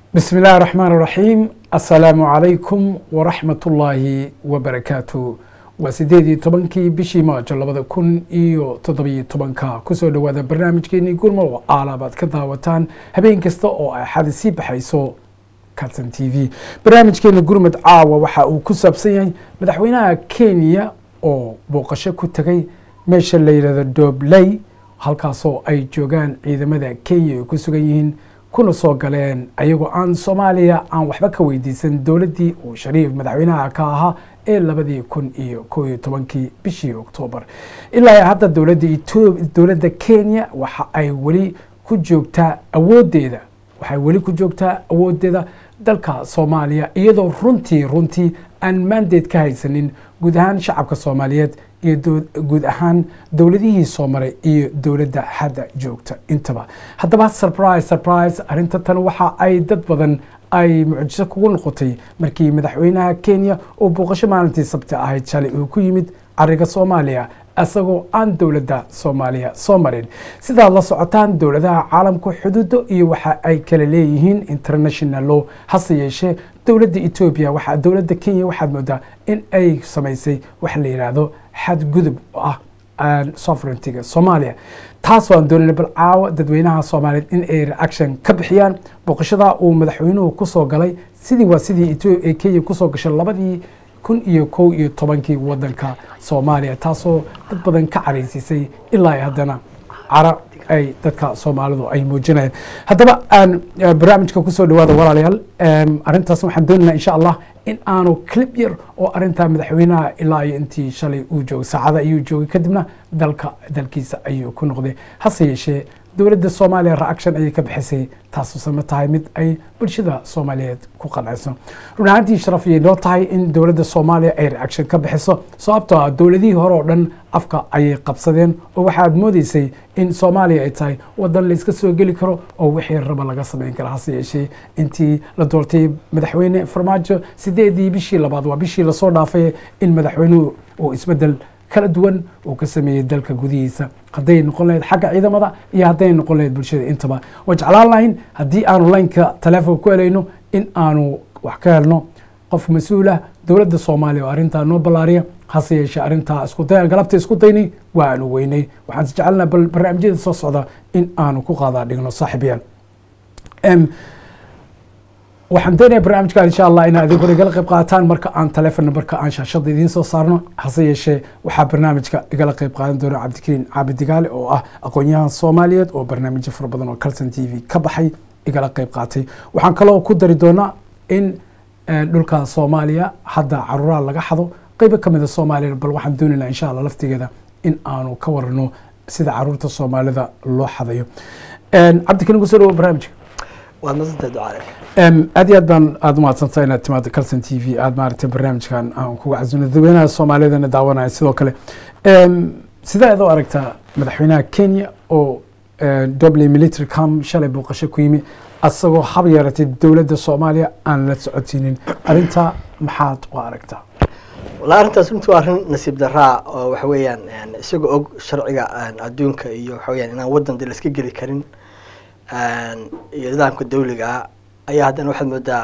bismi illaahi raxmaan raxiim assalaamu calaykum waraxmat ullaahi wabarakaatu waa sideed iyo tobankii bishii maajo labada kun iyo toddobiyo tobanka kusoo dhowaada barnaamijkeenii gurmo oo aalabaad ka daawataan habeen kasta oo ay xadi sii baxayso carton t v barnaamijkeena gurmud caawa waxa uu ku saabsan yahay madaxweynaha kenya oo booqasho ku tegay meesha la yidhahdo dobley halkaasoo ay joogaan ciidamada kenya ay ku sugan yihiin kuna soo galeen ayagoo aan soomaaliya aan waxba ka weydiisan dowladdii uu shariif madaxweynaha ka ahaa ee labadii kun iyo koo iyo tobankii bishii oktoobar ilaa hadda dowladda dowladda kenya waxa ay weli ku joogtaa awooddeeda waxay weli ku joogtaa awooddeeda dalka soomaaliya iyadoo runtii runtii aan maandeed ka haysanin guud ahaan shacabka soomaaliyeed iyo guud ahaan dowladihii soo maray iyo dowladda hadda joogta intaba haddaba surprise surprise arrinta tan waxa ay dad badan ay mucjiso kugu noqotay markii madaxweynaha kenya oo booqasho maalintii sabti ahayd shalay uu ku yimid cariga soomaaliya isagoo aan dowladda soomaaliya soo marin sidaad la socotaan dowladaha caalamka xuduudo iyo waxa ay kala leeyihiin international law hase yeeshee dowladda etoobiya waxa dowladda kenya waxaad moodaa in ay samaysay waxa la yidhaahdo xadgudub oo ah sovereigntiga soomaaliya taas waan doonayna bal caawa dadweynaha soomaaliyeed in ay reaction ka bixiyaan booqashadaa uu madaxweynuhu kusoo galay sidii waa sidii kenya kusoo gashay labadii kun iyo kow iyo tobankii wadanka soomaaliya taasoo dad badan ka caraysiisay ilaa haddana cara ay dadka soomaalidu ay muujinayaan haddaba aan barnaamijka kusoo dhawaada walaalayaal arrintaas waxaan doonaynaa insha allah in aanu clip yar oo arrintaa madaxweynaha ilaa iyo intii shalay uu joogay saacada ayuu joogay kadibna dalka dalkiisa ayuu ku noqday hase yeeshee dowladda soomaaliya reaction ayay ka bixisay taasuse ma tahay mid ay bulshada soomaaliyeed ku qanciso run ahaantii sharaf ayay noo tahay in dowladda soomaaliya ay reaction ka bixiso sababtoo ah dowladihii hore oo dhan afka ayay qabsadeen oo waxaad moodeysay in soomaaliya ay tahay wadan layska soo geli karo oo wixii raba laga samayn karo hase yeeshee intii la doortay madaxweyne farmaajo sideedii bishii labaad waa bishii lasoo dhaafay in madaxweynuhu uu isbedel kala duwan uu ka sameeyey dalka gudihiisa hadday noqon lahayd xagga ciidamada iyo hadday noqon lahayd bulshada intaba waa jeclaan lahayn haddii aanu laynka taleefonka ku helayno in aanu wax ka helno qof mas-uulah dowladda soomaaliya oo arrintaa noo ballaariya hase yeeshee arrintaa isku day galabta isku daynay waa aanu weynay waxaan is jecelnaa bal barnaamijyada soo socda in aanu ku qaadaa dhigno saaxiibayaan waxaan doonaya barnaamijka insha allah inaa idin hore igala qayb qaataan marka aan telefon numberka aan shaashada idiin soo saarno hase yeeshee waxaa barnaamijka igala qayb qaadan doona cabdikariin caabi digaale oo ah aqoon-yahan soomaaliyeed oo barnaamijyo fara badan oo calton t v ka baxay igala qayb qaatay waxaan kaloo ku dari doonaa in dhulka soomaaliya hadda caruuraha laga xado qeybo kamid a soomaaliya bal waxaan doonaynaa insha allah laftigeeda in aanu ka warano sida caruurta soomaalida loo xadayo cabdikariin kusoo dhawo barnaamijka waad masantahay ducaale aad iyo aad baan aada umahadsantaha inaad timaado calton t v aada maaragtay barnaamijkan aan kuga casino dadweynaha soomaaliyadana daawanaya sidoo kale sidee aad u aragtaa madaxweynaha kenya oo dobley military com shalay booqasho ku yimi asagoo hab yeeratay dowladda soomaaliya aan la socodsiinin arrintaa maxaad u aragtaa wallahi arrintaas runtii waa arrin nasiib daraa oo waxa weeyaan isagoo og sharciga adduunka iyo waxa weyaan inaan waddan de la iska geli karin iyo nidaamka dawliga ah ayaa haddana waxaad moodaa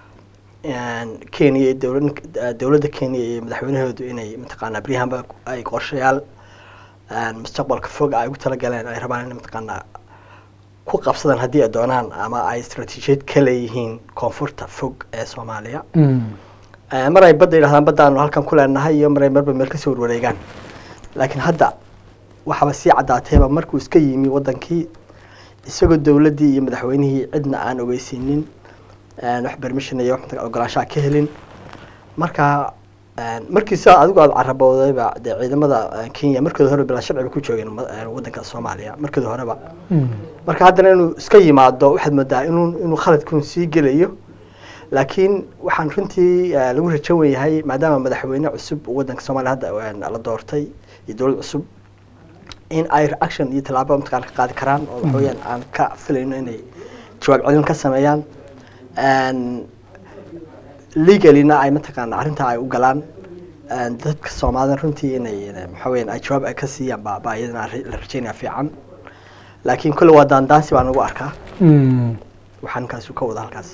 kenya dowla dowladda kenya iyo madaxweynahoodu inay mataqaanaa beryahanba ay qorshayaal mustaqbalka fog ay ugu talagaleen ay rabaan inay mataqaanaa ku qabsadaan haddii ay doonaan ama ay istraatiijiyad ka leeyihiin koonfurta fog ee soomaaliya mar ay badda yidhahdaan baddaanu halkan ku leenahay iyo mar ay marba meel kasoo warwareegaan laakiin hadda waxaaba sii caddaatayba markuu iska yimi waddankii isagoo dowladdii iyo madaxweynihii cidna aan ogeysiinin wax bermission iyo wax ogolaanshaha ka helin marka markii sidaa adigu aada caraboodayba dee ciidamada kenya markooda horeba bilaa sharciba ku joogeen waddanka soomaaliya markooda horeba marka haddana inuu iska yimaado waxaad moodaa inuu inuu khaladkun sii gelayo laakiin waxaan runtii lagu rajan weyahay maadaama madaxweyne cusub waddanka soomaaliya hadda la doortay iyo dowlad cusub in ay reaction iyo tallaabo mataqana ka qaadi karaan oo waxa weyaan aan ka filayno inay jawaab celin ka sameeyaan legalina ay mataqaana arrintaa ay u galaan dadka soomaalida runtii inay waxa weyan ay jawaab ay ka siiyaan ba ba iyadana la rajeynaya fiican laakiin kolle waa daandaansi baan ugu arkaa waxaa ninkaasi ka wada halkaas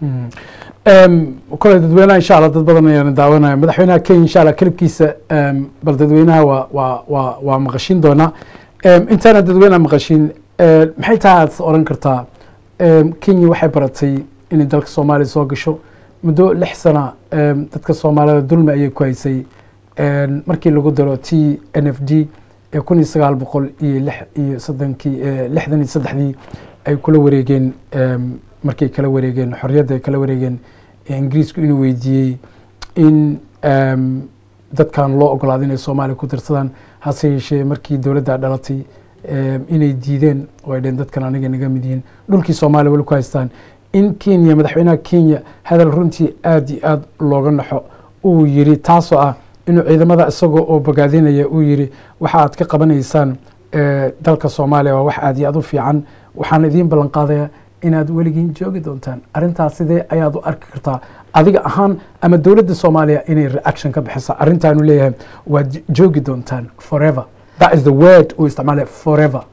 kole dadweynaha insha allah dad badan ayaan daawanaya madaxweynaha kenya insha allah kelibkiisa bal dadweynaha waa waa waa waa maqashin doonaa intaana dadweynaha maqashin maxay tahay aad oran kartaa kenya waxay baratay inay dalka soomaaliya soo gasho muddo lix sana dadka soomaalida dulmi ayay ku haysay markii lagu daro t n f d ee kun iyo sagaal boqol iyo lix iyo soddonkii lixdan iyo saddexdii ay kula wareegeen markay kala wareegeen xorriyadda ay kala wareegeen ingiriisku inuu weydiiyey in dadkan loo ogolaado inay soomaaliya ku dirsadaan hase yeeshee markii dowladda dhalatay inay diideen oo ay dheen dadkan aniga naga mid yihiin dhulkii soomaaliya weli ku haystaan in kenya madaxweynaha kenya hadal runtii aada iyo aada looga naxo uu yiri taasoo ah inuu ciidamada isagoo oo bogaadinaya uu yiri waxa aad ka qabanaysaan dalka soomaaliya waa wax aada iyo aada u fiican waxaan idiin ballan qaadaya inaad weligiin joogi doontaan arrintaas sidee ayaad u arki kartaa adiga ahaan ama dowladda soomaaliya inay reaction ka bixisa arrintaanu leeyahay waad joogi doontaan forever that is the word uu isticmaalaya forever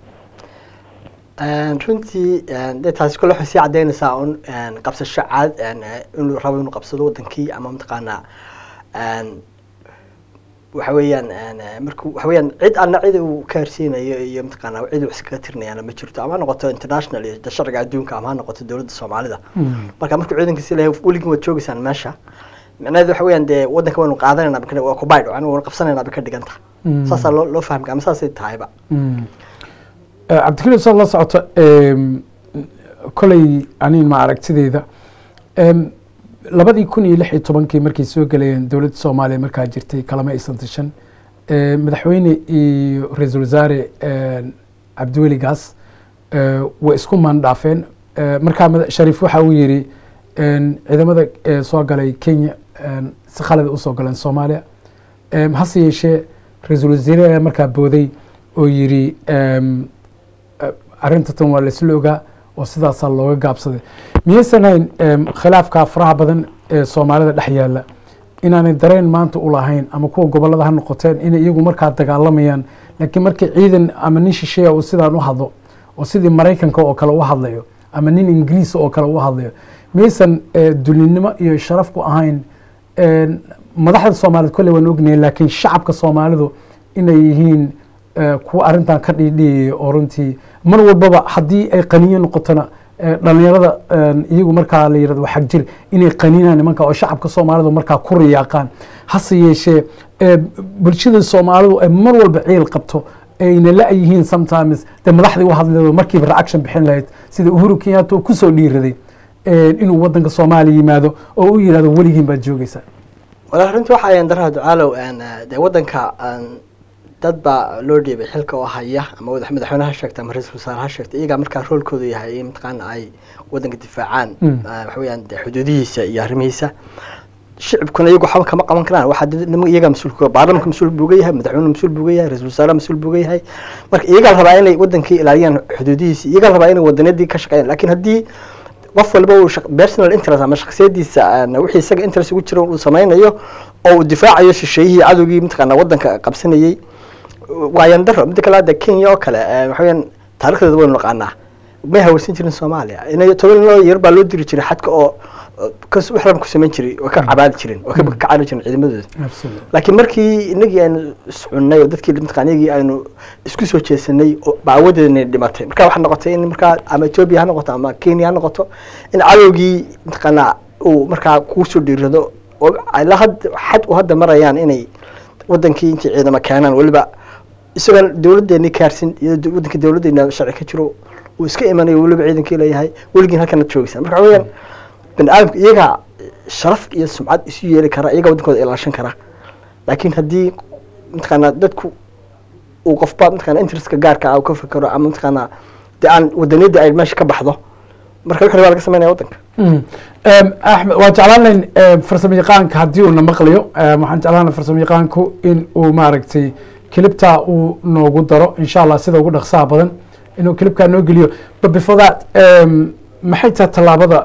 runtii dee taasi kole waxay sii caddaynaysaa un qabsasho caad inuu rabo inuu qabsado wadankii ama mataqaanaa waxa weeyaan marku waxa weeyaan cid alna cid uu ka harsiinayo iyo mataqaanaa cid uu iskaga tirinayaana ma jirto ama ha noqoto international iyo sharciga adduunka ama ha noqoto dowladda soomaalida marka markuu ciidankiisi leeyahay weligin waad joogeysaan meesha micnaheedu waxa weeyaan dee waddanka waynu qaadanayna bika waa kubayd anigu waynu qabsanaynaa bay ka dhigan tahay saasaa loo loo fahmi ama saasay tahayba cabdikariim saad la socoto koley anin ma aragtideyda labadii kun iyo lix iyo tobankii markay soo gelayeen dowladda soomaaliya markaa jirtay kalama aysan tashan madaxweyne iyo ra-iisul wasaare cabdiweli gaas way isku maandhaafeen markaa shariif waxa uu yiri ciidamada soo galay kenya si khalada usoo galeen soomaaliya hase yeeshee ra-iisul wasiire ayaa markaa booday oo yiri arrinta tan waa laisla ogaa oo sidaasaa looga gaabsaday miyaysan hayn khilaafka faraha badan ee soomaalida dhex yaala inaanay dareen maanta u lahayn ama kuwa gobolada ha noqoteen inay iyagu markaa dagaalamayaan laakiin markii ciidan ama nin shisheeya uu sidaan u hadlo oo sidii maraykanka oo kale u hadlayo ama nin ingiriis oo kale u hadlayo miyaysan dulinimo iyo sharaf ku ahayn madaxda soomaaliyed kolley waan ognahay laakiin shacabka soomaalidu inay yihiin kuwa arrintan ka dhiidhiyaya oo runtii mar walbaba haddii ay qaniyo noqotona dhalinyarada iyagu markaa la yirahdo xag jir inay qaniinaan nimanka oo shacabka soomaalidu markaa ku riyaaqaan hase yeeshee bulshada soomaalidu ay mar walba ciil qabto ayna la-yihiin sometimes dee madaxdii u hadleedo markiiba reaction bixin lahayd sida uhuru kenyatta oo kusoo dhiiraday inuu wadanka soomaaliya yimaado oo u yirahdo weligiin baad joogeysaa walahi runtii waxa ayan daraha ducaalow dee wadanka dad baa loo dhiibay xilka oo haya ama madaxweyne ha sheegta ama ra-isul wasaare ha sheegta iyagaa markaa roolkoodu yahay in mataqaana ay wadanka difaacaan waxa weeyaan de xuduudihiisa iyo arrimihiisa shicibkuna iyagu waxba kama qaban karaan waxaa iyagaa mas-uulka baarlamanka mas-uul buuga yahay madaxweyne mas-uul buuga yahay ra-isul wasaare mas-uul buuga yahay marka iyagaa rabaa inay wadankii ilaaliyaan xuduudihiisa iyagaa rabaa inay wadaniyadii ka shaqeeyaan laakiin haddii qof walba uu personal interest ama shaksiyadiisa wixii isaga interest ugu jira uu sameynayo oo uu difaacayo shisheeyihii cadowgii mataqaana wadanka qabsanayey waayan daro midda kale hadda kenya oo kale waxa weyaan taarikhdeeda waynu naqaanaa may hawrsan jirin soomaaliya inay toban loo yar baa loo diri jiray xadka oo wax raba ku samayn jiray oo ka cabaadi jirin oo ka caari jirin ciidamadooda laakiin markii inagii aynu iscunnay oo dadkii mataqana iyagii aynu isku soo jeesanay oo baawadeedna dhimatay marka waxaa noqotay in markaa ama etoobiya ha noqoto ama kenya ha noqoto in cadowgii mataqaana uu markaa kuusoo dhiirado oo ilaa had xad u hadda marayaan inay wadankii intay ciidamo keenaan weliba isagoon dowladeeni kaarsin iyo wadanka dowladeena sharci ka jiro uu iska imanayo weliba ciidankii leeyahay weligiin halkana joogeysaa marka waxa weyaan bani aadamka iyagaa sharaf iyo sumcad isu yeeli kara iyagaa wadankooda ilaashan kara laakiin haddii mataqaanaa dadku uu qofba mataqana interestka gaarka ah ka fikero ama mataqaanaa dee aan wadaniyadda ay meesha ka baxdo marka wixii baa laga sameynaya wadanka axmed waan jeclaan layn farsamo yaqaanka haddii uuna maqlayo waxaan jeclaan lahay farsamo yaqaanku in uu maaragtay kilibtaa uu noogu daro insha allah sida ugu dhaqsaha badan inuu kilibkaa noo geliyo but before that maxay tahay tallaabada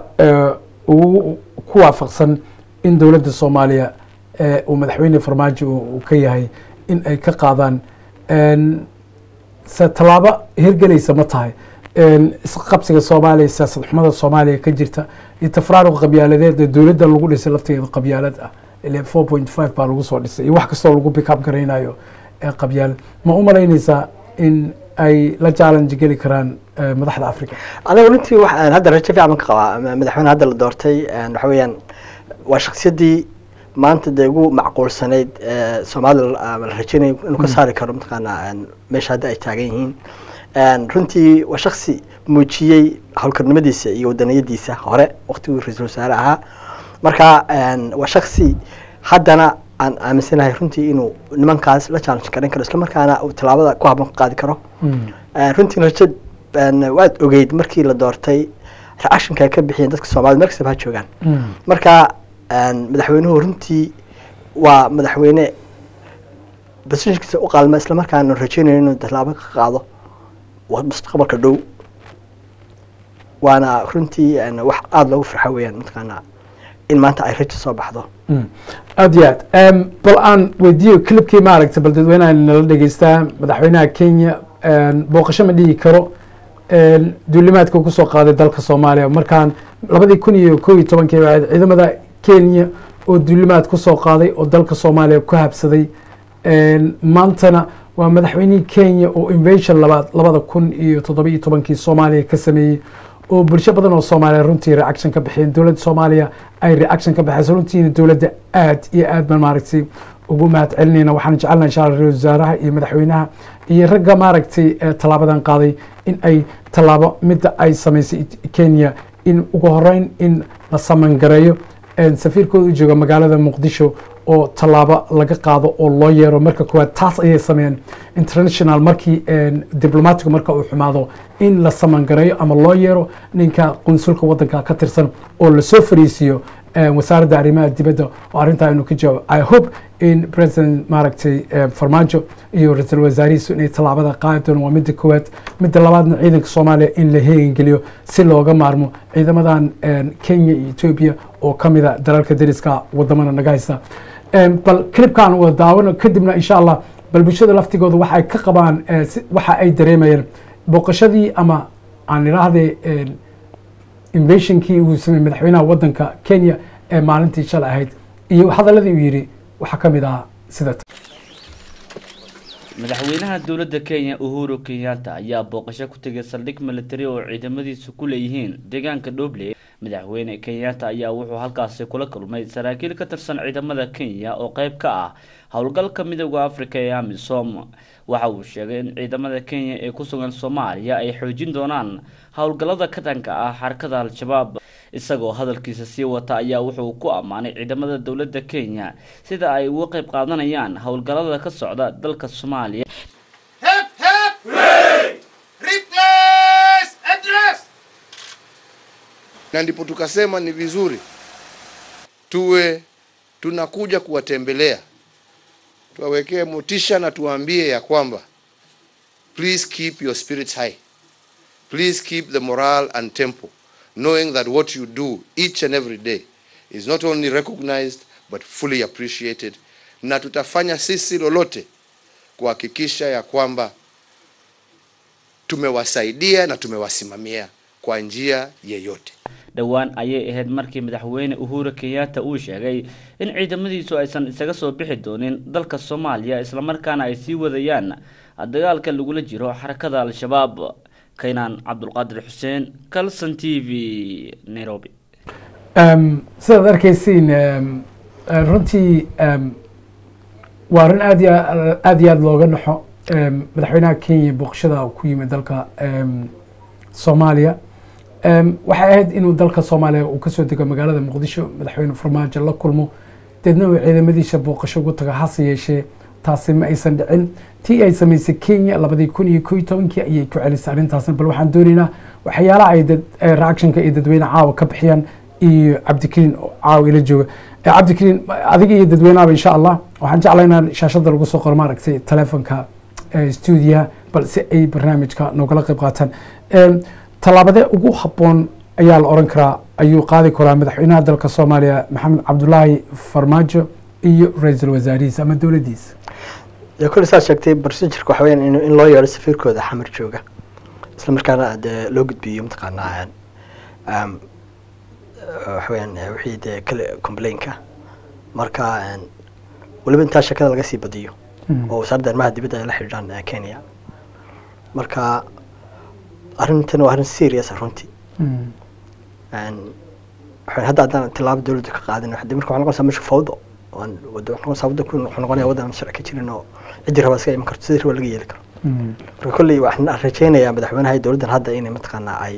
uu ku waafaqsan in dowladda soomaaliya uu madaxweyne farmaajo uu ka yahay in ay ka qaadaan se tallaabo hirgelaysa ma tahay isqabsiga soomaaliya siyaasad xumada soomaaliya ka jirta iyo tafraaruq qabyaaladeed ee dowladda lagu dhisay lafteeda qabyaalad ah ile four point five baa lagu soo dhisay iyo wax kastoo lagu pick up garaynayo ee qabyaalad ma u malaynaysaa in ay la challenge geli karaan madaxda africa aniga runtii waxaan hadda rajo fiican baan ka qabaa madaxweyne hadda la doortay waxa weeyaan waa shaksiyaddii maanta dee ugu macquulsanayd soomaalida la rajeynayo inuu ka saari karo mataqaanaa meesha hadda ay taagan yihiin runtii waa shaksi muujiyey howlkarnimadiisa iyo wadaniyadiisa hore waktiguu ra-iisul wasaare ahaa marka waa shaksi haddana aan aaminsanahay runtii inuu nimankaas la challenge garan karo isla markaana uu tallaabada ku habboon ka qaadi karo runtii rajo waad ogeyd markii la doortay reactionka ay ka bixiyeen dadka soomaalida meel kastaba ha joogaan marka madaxweynuhu runtii waa madaxweyne basishkiisa u qaalma isla markaana rajeynayo inuu tallaabo ka qaado mustaqbalka dhow waana runtii wax aada loogu farxo weeyaan mataqaanaa in maanta ay rajo soo baxdo aad iyo aad bal aan weydiiyo clipkii maaragta bal dadweynaha nala dhegeystaa madaxweynaha kenya booqasho ma dhihi karo duulimaadka kusoo qaaday dalka soomaaliya markaan labadii kun iyo kow iyo tobankii ahayd ciidamada kenya oo duulimaad kusoo qaaday oo dalka soomaaliya ku habsaday maantana waa madaxweynihii kenya oo invasion labaad labada kun iyo toddobiyo tobankii soomaaliya ka sameeyey oo bulsho badan oo soomaaliya runtii reaction ka bixiyeen dowladda soomaaliya ay reaction ka baxayso runtiina dowladda aad iyo aad baan maaragtay ugu mahad celinayna waxaan jecelnaha insha alla ra-isul wasaaraha iyo madaxweynaha iyo ragga maaragtay tallaabadan qaaday in ay tallaabo midda ay samaysay kenya in ugu horeyn in la samangareeyo safiirkooda u jooga magaalada muqdisho oo tallaabo laga qaado oo loo yeero marka koowaad taas ayay sameeyeen international markii diplomatigu marka uu xumaado in la samangareeyo ama loo yeero ninka qunsulka wadanka ka tirsan oo lasoo fariisiiyo wasaaradda arrimaha dibadda oo arrintaa inuu ka jawaabo i hope in president maaragtay farmaajo iyo ra-iisul wasaarihiisu inay tallaabada qaadi doon waa midda koowaad midda labaadna ciidanka soomaaliya in la heegangeliyo si looga maarmo ciidamadan kenya iyo etoobiya oo ka mida dalalka dariska wadamada naga haysta bal clipkan wada daawano kadibna insha allah bal bulshada laftigooda waxay ka qabaan waxa ay dareemayeen booqashadii ama aan idhaahdee invasionkii uu sameeyey madaxweynaha wadanka kenya ee maalintii shalay ahayd iyo hadaladii uu yidhi waxaa ka mid ahaa sida madaxweynaha dowladda kenya uhuru kenyatta ayaa booqasho ku tegay saldhig militari oo ciidamadiisu ku leeyihiin deegaanka dhoble madaxweyne kenyatta ayaa wuxuu halkaasi kula kulmay saraakiil ka tirsan ciidamada kenya oo qeyb ka ah howlgalka midooda africa ee amisom waxa uu sheegay in ciidamada kenya ee ku sugan soomaaliya ay xoojin doonaan howlgallada ka dhanka ah xarakada al-shabaab isagoo hadalkiisa sii wata ayaa wuxuu ku ammaanay ciidamada dowladda kenya sida ay uga qeyb qaadanayaan howlgallada ka socda dalka soomaaliya na ndipo tukasema ni vizuri tuwe tunakuja kuwatembelea, tuwawekee motisha na tuwaambie ya kwamba please keep your spirits high, please keep the morale and tempo, knowing that what you do each and every day is not only recognized but fully appreciated, na tutafanya sisi lolote kuhakikisha ya kwamba tumewasaidia na tumewasimamia kwa njia yeyote. dhowaan ayay ahayd markii madaxweyne uhuru kenyatta uu sheegay in ciidamadiisu aysan isaga soo bixi doonin dalka soomaaliya islamarkaana ay sii wadayaan dagaalka lagula jiro xarakada al-shabaab kaynaan cabdulqaadir xuseen calson t v nairobi sidaad arkaysiin runtii waa arrin aad iyo aad iyo aada looga naxo madaxweynaha kenya booqashada ku yimid dalka soomaaliya waxay ahayd inuu dalka soomaaliya uu kasoo dego magaalada muqdisho madaxweyne farmaajo la kulmo deedna uu ciidamadiisa booqasho ugu tago hase yeeshee taasi ma aysan dhicin tii ay samaysay kenya labadii kun iyo ko iyo tobankii ayay ku celisay arrintaasna bal waxaan doonaynaa waxyaalaha ay dad reactionka iyo dadweyne caawa ka bixiyaan iyo cabdikariin oo caawa ila jooga cabdikariin adiga iyo dadweynahaba insha allah waxaan jeclaa inaan shaashada lagu soo qoro maaragtay telefonka stuudiyaha bal si ay barnaamijka noogala qayb qaataan tallaabadee ugu habboon ayaa la oran karaa ayuu qaadi karaa madaxweynaha dalka soomaaliya maxamed cabdulaahi farmaajo iyo ra-iisul wasaarihiisa ama dowladdiisa dee kulli saad sheegtay procedureka waxa weyaan in in loo yeedho safiirkooda xamar jooga isla markaana dee loo gudbiyo mataqaanaa um, waxa weeyaan eh, wixii dee kale complainka marka een, weliba intaa sheekada laga sii badiyo oo wasaaradda arrimaha dibadda ay la xidhiidhaan eh, kenya marka arrintan waa arrin serious ah runtii Een, waxaan hadda haddaan tilaabo dowladda ka qaadin waxaa marka waxaa noqonaysaa meesha fawdo waan wada waxaa noqonaysaa waddanku wuxuu noqonayaa waddan aan sharci ka jirin oo ciddii rabaa iska iman karto sidii raba laga yeeli karo marka kolley waxaan rajaynayaa madaxweynaha iyo dowladdan hadda inay mataqaanaa ay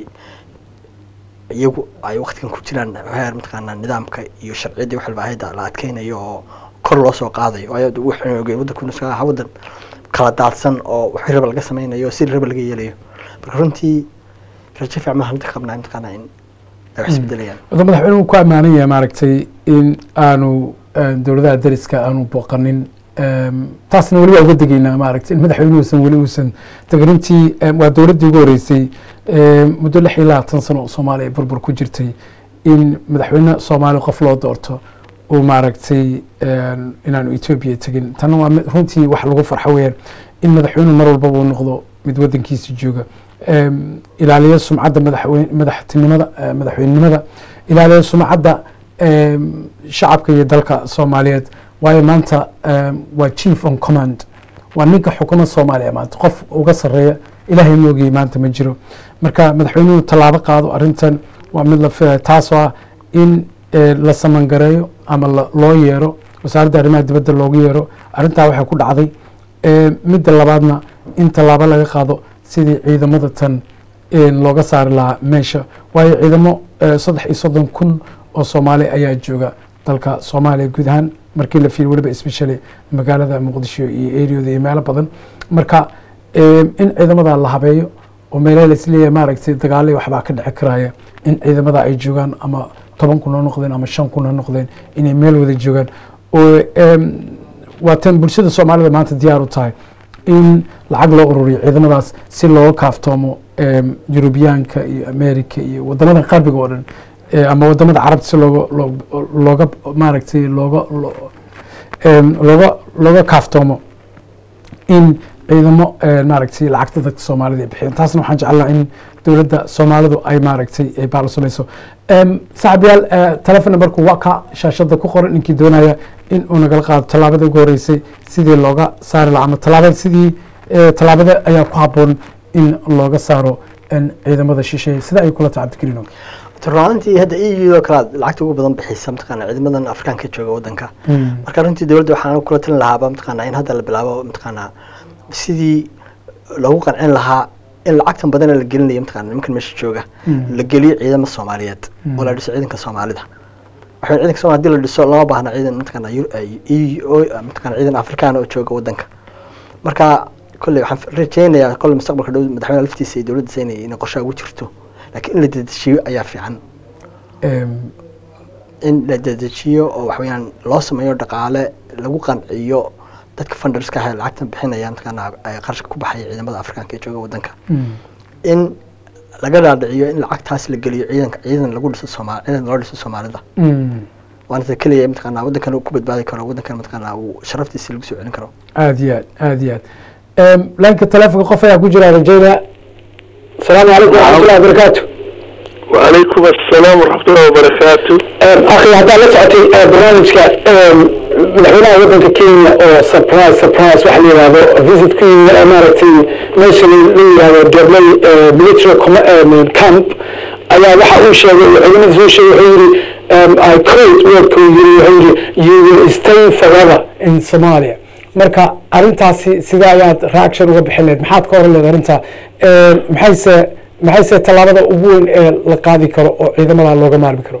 iyagu ay waqtigan ku jiraan heer mataqaanaa nidaamka iyo sharciyadii wax walba hayda la adkeynayo oo kor loo soo qaadayo waayo wuxuu ogey waddankuna iska aha waddan kala daadsan oo wixii raba laga sameynayo sidii raba laga yeelayo marka runtii rajo fiican baan hadda qabnaa mataqaanaa in ay wax isbedelayaan wada madaxweynuhu ku ammaanan yahay maaragtay in aanu eh, dowladaha dariska aanu booqanin Em, taasna weli waa uga degeynaa maaragtay in madaxweynuhuusan weli uusan teganintii em, waa dowladdii ugu horeysay em, muddo lix iyo labaatan sano oo soomaaliya burbur ku jirtay in madaxweyne soomaali qof loo doorto uu maaragtay em, inaanu etoobiya tegin tanna waa mid- runtii wax lagu farxo weeyaan in madaxweynuhu mar walbaba uu noqdo mid waddankiisa jooga Em, ilaaliyo sumcadda madaxweyne madaxtinimada eh, madaxweynenimada ilaaliyo sumcadda em, shacabka iyo dalka soomaaliyeed waayo maanta em, waa chief on command waa ninka xukuma soomaaliya maanta qof uga sarreeya ilaahay moogiyey maanta ma jiro marka madaxweynuhu tallaabo qaado arrintan waa mid la filaya taasoo ah in eh, la samangareeyo ama la- loo yeero wasaaradda arrimaha dibadda loogu yeero arrintaa waxay ku dhacday Eh, midda labaadna in tallaabo laga qaado sidii ciidamada tan eh, looga saari lahaa meesha waayo ciidamo eh, saddex iyo soddon kun oo soomaali ayaa jooga dalka soomaaliya guud ahaan markii la fiiriyo weliba especially magaalada muqdisho iyo areada iyo meelo badan marka eh, in ciidamada la habeeyo oo meelaha laisleeyahay maaragtay dagaalo iyo waxbaa ka dhici karaya in ciidamada ay joogaan ama toban kun ha noqdeen ama shan kun ha noqdeen inay meel wada joogaan oo em, waa tan bulshada soomaalida maanta diyaar u tahay in lacag loo ururiyo ciidamadaas si looga kaaftoomo em, yurubiyaanka iyo america iyo wadamada qarbiga oo dhan eh, ama wadamada carabta si looga loo- looga maaragtay looga loo- em, looga looga kaaftoomo in ciidamo eh, maaragtay lacagta dadka soomaalida ay bixiyaan taasna waxaan jeclaa in dowladda soomaalidu ay maaragtay ay baal samayso Em, saaxiibayaal eh, telefon numberku waa ka shaashada ku qoran ninkii doonaya in uu nagala qaado tallaabada ugu horeysay sidii looga saari lahaa ama tallaabada sidii eh, tallaabada ayaa ku habboon in looga saaro en, ciidamada shisheeye sida ay kula tacabdigelino runtii hadda eu kale lacagta ugu badan bixisa mataqaana ciidamadan afrikaanka jooga waddanka marka runtii dowladda waxaan kula talin lahaaba mataqaana in hadda la bilaabo mataqaana sidii loogu qancin lahaa in lacagtan badan la gelinayo mataqaana nimankan meesha jooga la geliyo ciidamada soomaaliyeed oo la dhiso ciidanka soomaalida waxaa ciidanka soomaalida hadii la dhiso lama baahna ciidan mataqaana Eu- EU mataqaana ciidan afrikaan oo jooga waddanka marka kolley waxaan rajeynayaa kolley mustaqbalka dhow madaxweynaha laftiisa iyo dowladdiisa inay inay qorshaha ugu jirto laakiin in la dedejiyo ayaa fiican Em, in la dedejiyo oo waxaweyaan loo sameeyo dhaqaale lagu qanciyo dadka funderska ah ee lacagtan bixinaya mataqaana ay qarashka ku baxaya ciidamada afrikaanka ee jooga waddanka mm, in laga dhaadhiciyo in lacagtaas la geliyo ciidanka ciidan lagu dhiso soomaali ciidan loo dhiso soomaalida mm. waana ta keliya mataqaana waddankan uu ku badbaadi karo waddankan mataqaana uu sharaftiisa lagu soo celin karo aad iyo aad aad iyo aad Em, laanka telefonka qof ayaa ku jira rajaynaya asalaamu calaykum waraxmatullahi wabarakaatu وعليكم السلام ورحمة الله وبركاته akhi haddaad la socotay eh, barnaamijka em, madaxweynaha waddanka kenya oo surprise surprise waxa la yihahdo visit ku yimi eh, maaragtay meesha la la yihahdo gabley eh, military com- em, camp ayaa waxa uu sheegay ciidamadiisa uu sheegay wuxuu yidhi em, I quote wordka uu yidhi wuxuu yidhi you will stay forever in Somalia marka arrintaasi sidee ayaad reaction uga bixin lahayd maxaad ka oran lahayd arrintaa Em, maxayse maxayse tallaabada ugu weyn ee la qaadi karo oo ciidamada looga maarmi karo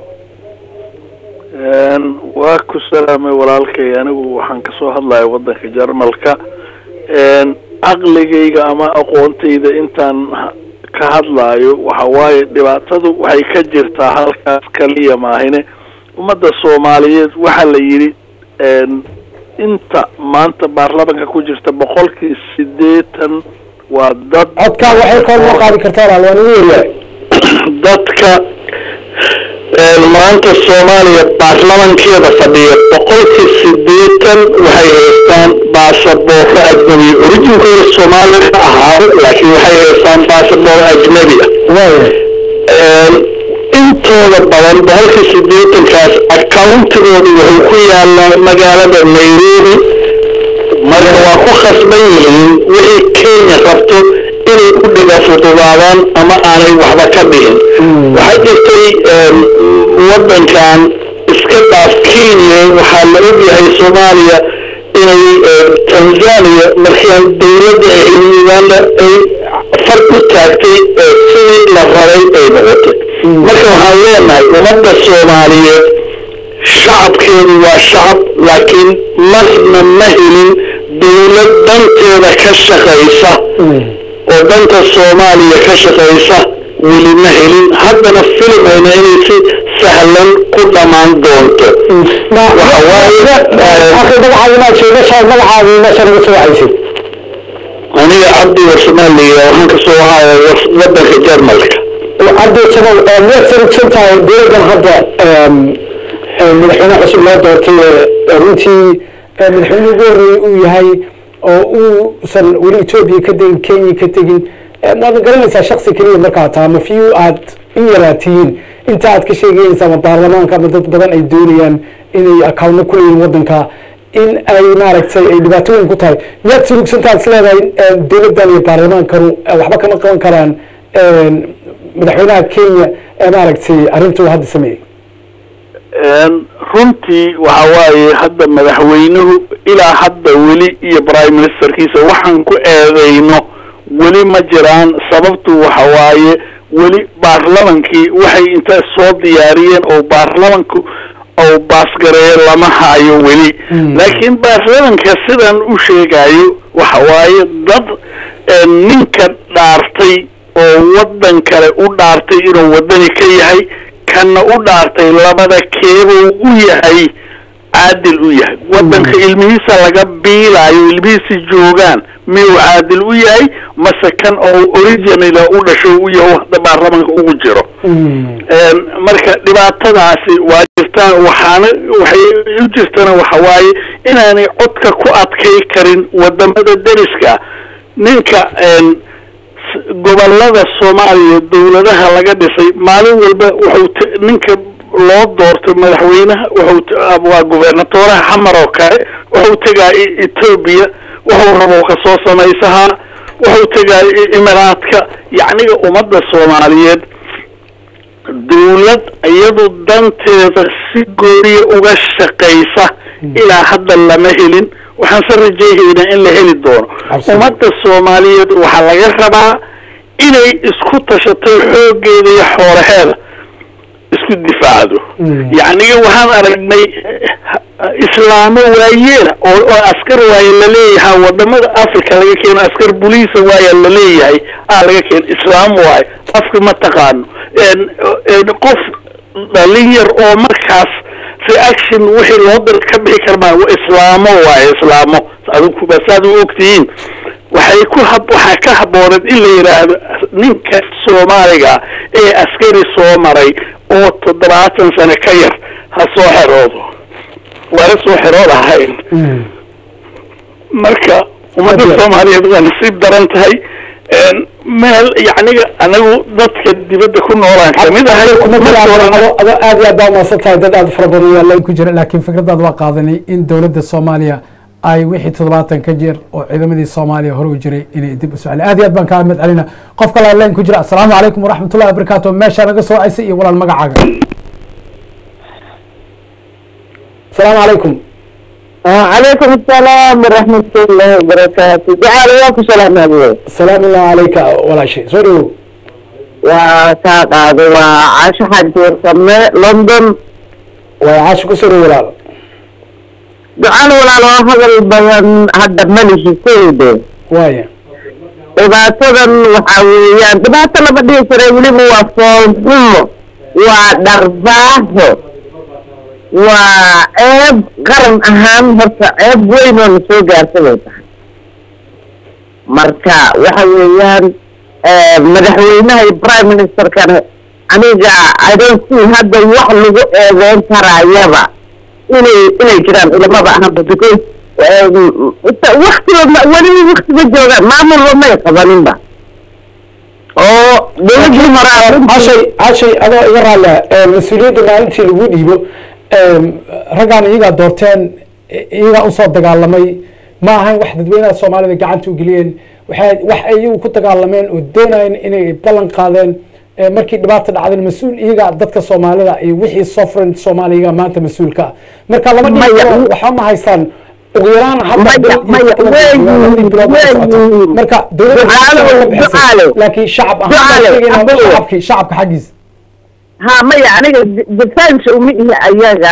waa ku salaamay walaalkay anigu waxaan kasoo hadlaya waddanka jarmalka caqligayga ama aqoontayda intaan ha- ka hadlaayo waxa waaye dhibaatadu waxay ka jirtaa halkaas kaliya maahine ummadda soomaaliyeed waxaa la yidhi inta maanta baarlamanka ku jirta boqolkii sideetan waa dad codkaa waxay kor loo qaadi kartaa walaal waan ugu yaryahay dadka maanta soomaaliya baarlamankeeda fadhiya boqolkii sideetan waxay haystaan baasaboorro ajnabi orijinkooda soomaaliya ka ahaado laakiin waxay haystaan baasaboor ajnabi ah intooda badan boqolkii sideetankaas accountigooda wuxuu ku yaalaa magaalada nairobi marka waa ku khasban yihiin wixii kenya rabto inay u dhiga fududaadaan ama aanay waxba ka dhihin waxaa jirtay waddankan iska dhaaf kenya waxaa la ogyahay soomaaliya inay tanzania markaan dowladda uganda ay far u taagtay sidii la rabay ay noqotay marka waxaan leenahay ummadda soomaaliyeed shacabkeedu waa shacab laakiin marna ma helin dowlad danteeda ka shaqaysa oo danta soomaaliya ka shaqaysa weli ma helin haddana filimeyna inay si sahlan ku dhammaan doonto aniga cabdi warsamaaliya waxaan kasoo ahaaya wadanka jarmalka cabdi warsamaal miyaad sarigsan tahay dowladdan hadda madaxweyne cusub loo doortay runtii madaxweyne ugu horreeyey uu yahay oo uusan weli etoobiya ka tegin kenya ka tegin maadna garanaysaa shaksi keliya markaa taa ma fiyu aad in yaraatihiin inta aad ka sheegaysa ama baarlamaanka ama dad badan ay doonayaan inay akawno ku leeyihin waddanka in ay maaragtay ay dhibaato weyn ku tahay miyaad surugsantaad is leedahay dowladdan iyo baarlamaankanu waxba kama qaban karaan madaxweynaha kenya ee maaragtay arrinta uu hadda sameeyey runtii waxa waaye hadda madaxweynuhu ilaa hadda weli iyo prime ministerkiisa waxaan ku eedeyno weli ma jiraan sababtu waxa waaye weli baarlamankii waxay inta soo diyaariyeen oo baarlamanku oo baasgareeyo lama hayo weli laakiin baarlamanka sidan u sheegayo waxa waaye dad ninka dhaartay oo waddan kale u dhaartay inuu waddani ka yahay kana u dhaartay labada keebuu u yahay caadil u yahay waddanka ilmihiisa laga biilaayo ilmihiisa joogaan miyuu caadil u yahay mase kan oo originala u dhasho u yahay hadda baarlamanka ugu jiro marka dhibaatadaasi waa jirtaa waxaana waxay u jirtana waxa waaye inaanay codka ku adkay karin wadamada deriska ninka gobolada soomaaliya dowladaha laga dhisay maalin walba wuxuu ninka loo doortay madaxweynaha wuxuu waa gubernatoraha xamar oo kale wuxuu tegaa etoobiya wuxuu rabo kasoo samaysahaa wuxuu tegaa imaraadka yacniga ummadda soomaaliyeed dowlad iyadu danteeda si gooriya uga shaqaysa ilaa hadda lama helin waxaan se rajayhaynaa in la heli doono ummadda soomaaliyeed waxaa laga rabaa inay isku tashato xooggeeda iyo xoolaheeda isku difaacdo yacniga waxaan aragnay islaamo waayeela oo oo askar waaye laleeyaha wadamada africa laga keeno askar buliisa waaya laleeyahay aa laga keeno islaam waaye afka ma taqaano qof dhalin yar oo markaas reaction wixii loo dir ka bixi karmaa islaamo waaye islaamo adinku basaad u ogtihiin waxay ku hab waxaa ka habooneed in la yidhaahdo ninka soomaaliga ee askari soo maray oo toddobaatan sano ka yar ha soo xeroodo waana soo xerood ahayn marka ummadda soomaaliyeed waa nasiib daran tahay meel yacniga anagu dadka dibadda ku noolaan kamid ahay ado aad iyo aad baa umaasan tahay dad aad fara badan yaa ku jira laakiin fikradaad waa qaadanay in dowladda soomaaliya ay wixii toddobaatan ka jeer oo ciidamadii soomaaliya hore u jiray inay dib u socon aad iyo aad baan kaa mid celina qof kale leen ku jira asalaamu calaykum waraxmatullahi wabarakaatu meesha naga soo caysay iyo walaal magacaaga asalaamu calaykum عليكم السلام ورحمة الله وبركاته جعل وقت سلام أبوي salaam illah calayka walaashay soo dhawow وساقاد وعاش حدير سمي لندن way caashi ku soo dhawow walaal جعل ولا لو هذا البيان هذا ملش سيدي waaya dhibaatadan waxa weeyaan dhibaato lama dhihi jiray weliba waa foolxumo waa dharbaaho waa ceeb qaran ahaan horta ceeb weyn oo na soo gaarta bay tahay marka waxa weeyaan madaxweynaha iyo prime ministerkana aniga i don't see hadda wax lagu eedeyn karaayaba inay inay jiraan ilamaba ahanba because waktiba ma- weli waktiba joogaan maamulba may qabaninba oo dowladii hore arrintii- cashay cashay adoo iga raalla mas-uuliyadda maalintii lagu dhiibo raggaan iyagaa doorteen i- iyagaa usoo dagaalamay ma ahayn wax dadweynaha soomaalida gacanta u geliyeen waxay wax ay iyagu ku dagaalameen oo doonayeen inay ballan qaadeen Eh, markii dhibaata dhacdeen mas-uul iyaga dadka soomaalida iyo wixii sovereign soomaaliya iyaga maanta mas-uulka ah marka lama dhihi Maya. karo waxba ma haystaan ugu yaraan hadda Maya, bil iyo maya, toban weyn, labadii bilood ma socota. weyn. marka dowladda Ducaale, waxay ka bixisay. ducaale. laakiin shacab ahaan Ducaale, baan sheegaynaa Abdul. shacabkii shacabka xaggiisa ha maya aniga de- defense uma ihi ayaga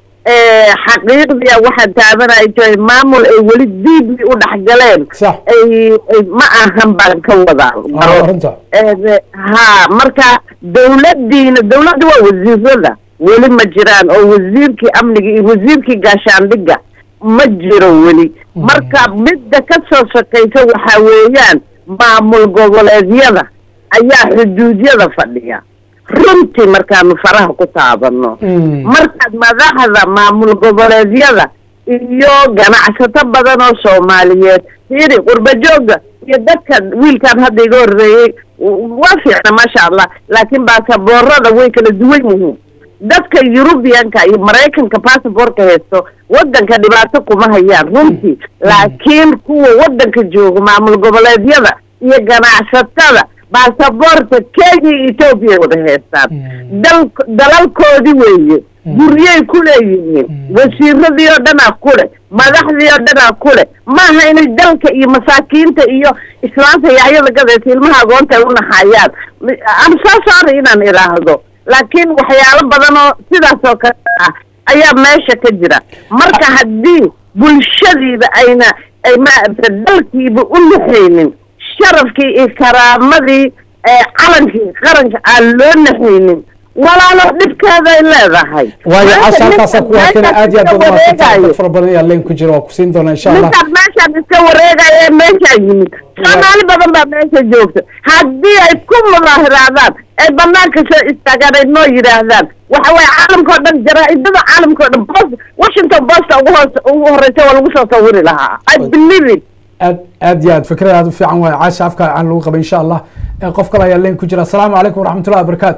Eh, xaqiiqdiya waxaan taabanay tahay maamul ay weli diibli u dhex galeen Sax. ay ay- ma ahan baan ka wadaa Ah, arrinta. Eh, ha marka dowladiina dowladda waa wasiirada weli ma jiraan oo wasiirkii amniga iyo wasiirkii gaashaandhiga ma jiro weli marka midda ka soo shaqaysa waxaa weeyaan maamul goboleedyada ayaa xuduudyada fadhiya runtii markaanu faraha ku taabano Mm. markaad madaxda maamul goboleedyada iyo ganacsato badan oo soomaaliyeed fiiri qurbajooga iyo dadka wiilkan hadda iga horreeyey w- waa fiicna maasha allah laakiin baasaboorada way kala duwan yihiin dadka yurubiyanka iyo maraykanka basaborka haysto wadanka dhibaato kuma hayaan runtii laakiin kuwa wadanka jooga maamul goboleedyada iyo ganacsatada baasaboorta kenya iyo etoobiya wada haystaan Mm. dal dalalkoodii weeye guryay ku leeyihiin wasiiradii oo dhanaa ku leh madaxdii oo dhanaa ku leh maaha inay dalka iyo masaakiinta iyo islaanta yacyada gadaysa ilmaha agoonta ay u naxayaan am soo sorry inaan idhaahdo laakiin waxyaalo badan oo sidaas oo kale ah ayaa meesha ka jira marka haddii bulshadiiba ayna ay maaragta dalkiiba u naxaynin sharafkii iyo karaamadii ee calankii qaranka aan loo naxaynin walaalo dhibkeeda ay leedahay waayo Maanta casha halkaasa ninkan ku hakena meeshaan aad iyo aad iska badan wareegayo. dad fara badan ayaa leen ku jira waa ku siin doonaa insha allah ninkaan meeshaan iska wareegaya ee meeshaa yimid soomaali badan baa meesha joogta haddii ay ku mudaahiraadaan ay banaanka soo istaagaan ay noo yidhaahdaan waxa waye caalamkao dhan jaraa'idada caalamkao dhan post washington posta ugu hoos ugu horeysa waa lagu soo sawiri lahaa i believe it aad aad iyo aad fikrada aad u fiican waayo caasha afka aan lagu qabay insha allah Eh, qof kale ayaa leen ku jira asalaamu calaykum waraxmatullahi wabarakaatu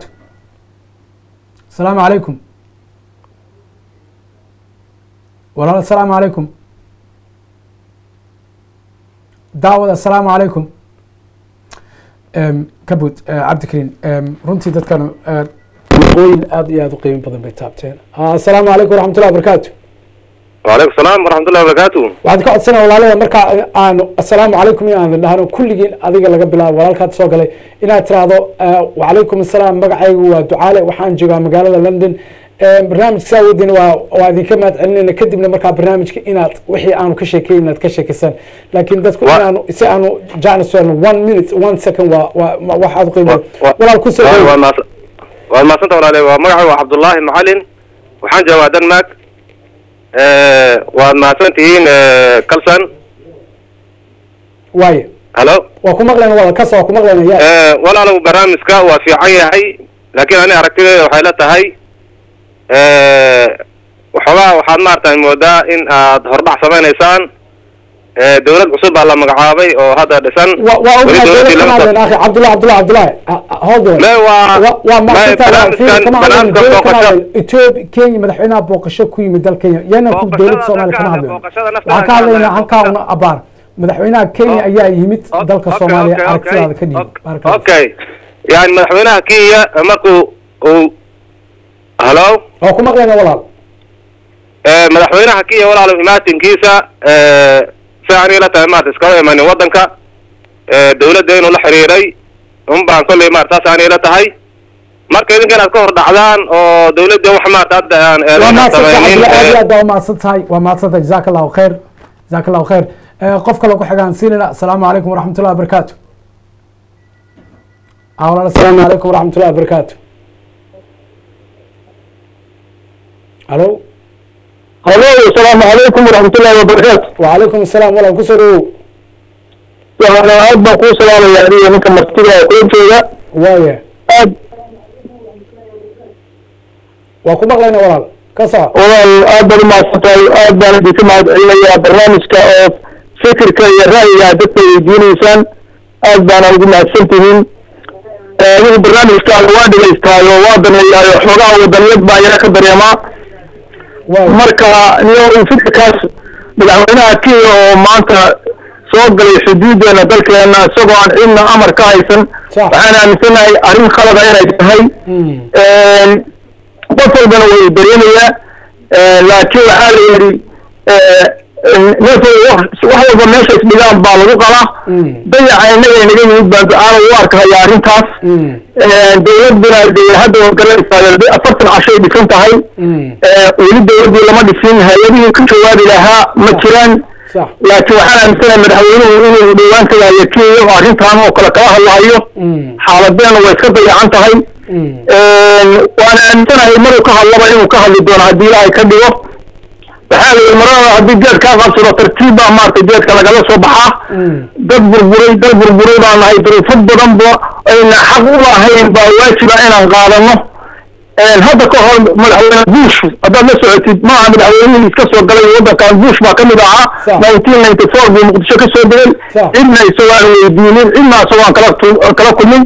asalaamu calaykum walaal asalaamu calaykum daawad asalaamu calaykum Em, kabud eh, cabdikariin em, runtii dadkan eh, waqooyin aad iyo aad u qiimo badan bay taabteen Ah, asalaamu calaykum waraxmatullahi wabarakaatu وعليكم السلام ورحمة الله وبركاته waxaad ka codsanaya walaalada marka aanu asalaamu calaykum inaan dhahno kulligiin adiga laga bilaabo walaalkaad soo galay inaad tiraahdo eh, wacalaykum asalaam magacaygu waa ducaale waxaan joogaa magaalada london Eh, barnaamijka saa wadiina waa waa idinka mahad celinayna kadibna markaa barnaamijka inaad wixii aanu ka sheekay inaad ka sheekaysan laakiin dadku Wa- inaanu si aanu jacnis one minute one second waa waa waa- wax aad u qiimo Wa- wa- walaal ku soo waa dhaweey. maas- waa maasanta walaale waa magacay waa cabdullaahi macalin waxaan joogaa denmark waad mahadsan tihiin kalsan waaye halo waa ku maqlayna walaal kas waa ku maqlayna ya walaalow barnaamijka waa fiican yahay laakiin ani aragtideeda waxay la tahay waxoogaa waxaad maaragtay moodaa in aad hordhac samaynaysaan dawlad cusub baa la magacaabay oo hadda dhisan waa waa Weli ognahay dawladdii dowlad lama kama hadlayn akhi cabdullahi cabdullahi cabdullahi Ah, ah, hold on Me waa- Wa- waa me maaqsantahay fiiri barnaamijkan- kama hadlayn barnaamijkan dowlad kama booqasho- hadlayn ethiopia kenya madaxweynaha booqasho ku yimid dal kenya yana ku Booqashada dowlad soomaaliya dadka kama hadla, hadlayn booqashada nafta waxaan ka hadla, hadlaynaa halkaa booqashada- una abaar madaxweynaha kenya Oh. ayaa yimid O- dalka okay, soomaaliya okay, aragtidaada ka okay, dhiibo okay, Barakallahu. okay yani madaxweynaha kenya markuu uu halo waa ku maqlayna walaal Eh, madaxweynaha kenya walaalo imaatinkiisa eh, si aniga la tahay maarata iskama imanin wadanka eh, dawladda inuu la xiriiray un baan kolley maarata saas aniga la tahay marka idinka inaad ka hor dhacdaan oo dawladda wax maarata hadda aan waa eedayn mahadsan tahay samaynin cabdullahi aad iyo eh, aad baa umahadsan tahay waa mahadsan tahay jazaaka allahu khayr jazaaka allahu khayr Eh, qof kale ku xigaan siinayna asalaamu calaykum waraxmatullahi wabarakaatu Ah, walaal asalaamu calaykum waraxmatullahi wabarakaatu alo halo asalaamu calaykum waraxmatullahi wabarakaatu وعليكم السلام ولا كسر waxaana aad baan kuu salaamaya adiga ninka martida ee kula jooga وايه aad waa ku maqlayna walaal ka soco walaal aad baad umahadsan tahay aad baan idinka mahad celinayaa barnaamijka oo fikirka iyo ra'yiga dadka weydiinaysaan aad baana ugu mahadsan tihiin adigu barnaamijkaaga waa dhegaystaayo waa daneeyaayo xoogaha wadaniyad baa yara ka dareemaa waa marka niyo fikirkaas madaxweynaha kenya oo maanta soo galay xuduudeena dalkeena isagoo aan cidna amar ka haysan Sax. waxaan aaminsanahay arrin khalada inay tahay Mm. qof walbana way dareemayaa laakiin waxaa la yidhi neef wax wax walba meesha isdhigaan baa lagu qalaa Mm. dayaca innaga inaga yimid baan ducaana u arkaya arrintaas Mm. dowladuna dee hadda waa garanaysaa afartan cashay dhisan tahay Mm. weli dowladdii lama dhisin hay-adihii ka jawaabi lahaa ma jiraan sax laakiin waxaan aaminsanahay madaxweynuhu inuu dhowaan tagaayo kenya oo arrintan oo kale kala hadlahayo Mm. xaaladeena way iska dayacan tahay Mm. waana aaminsanahay maruu ka hadlaba inuu ka hadli doono haddii ilaahay ka dhigo waxaa la yidhi marada haddii geed kaa qabsado tartiib baa maaragtay geedka lagala soo baxaa Mm. dad burburay dad burburay baan nahay duruufo badan ba ayna xaq u lahayn baa waajiba inaan qaadano hadda ka hor madaxweyne bush haddaad la socotid maaha madaxweynihii iska soo galay waddankan bush baa kamid ahaa Sax. nineteen ninety four buu muqdisho ka soo degay Sax. cidna isagoo aan weydiinin cidna isagoo aan kala tu- kala kulmin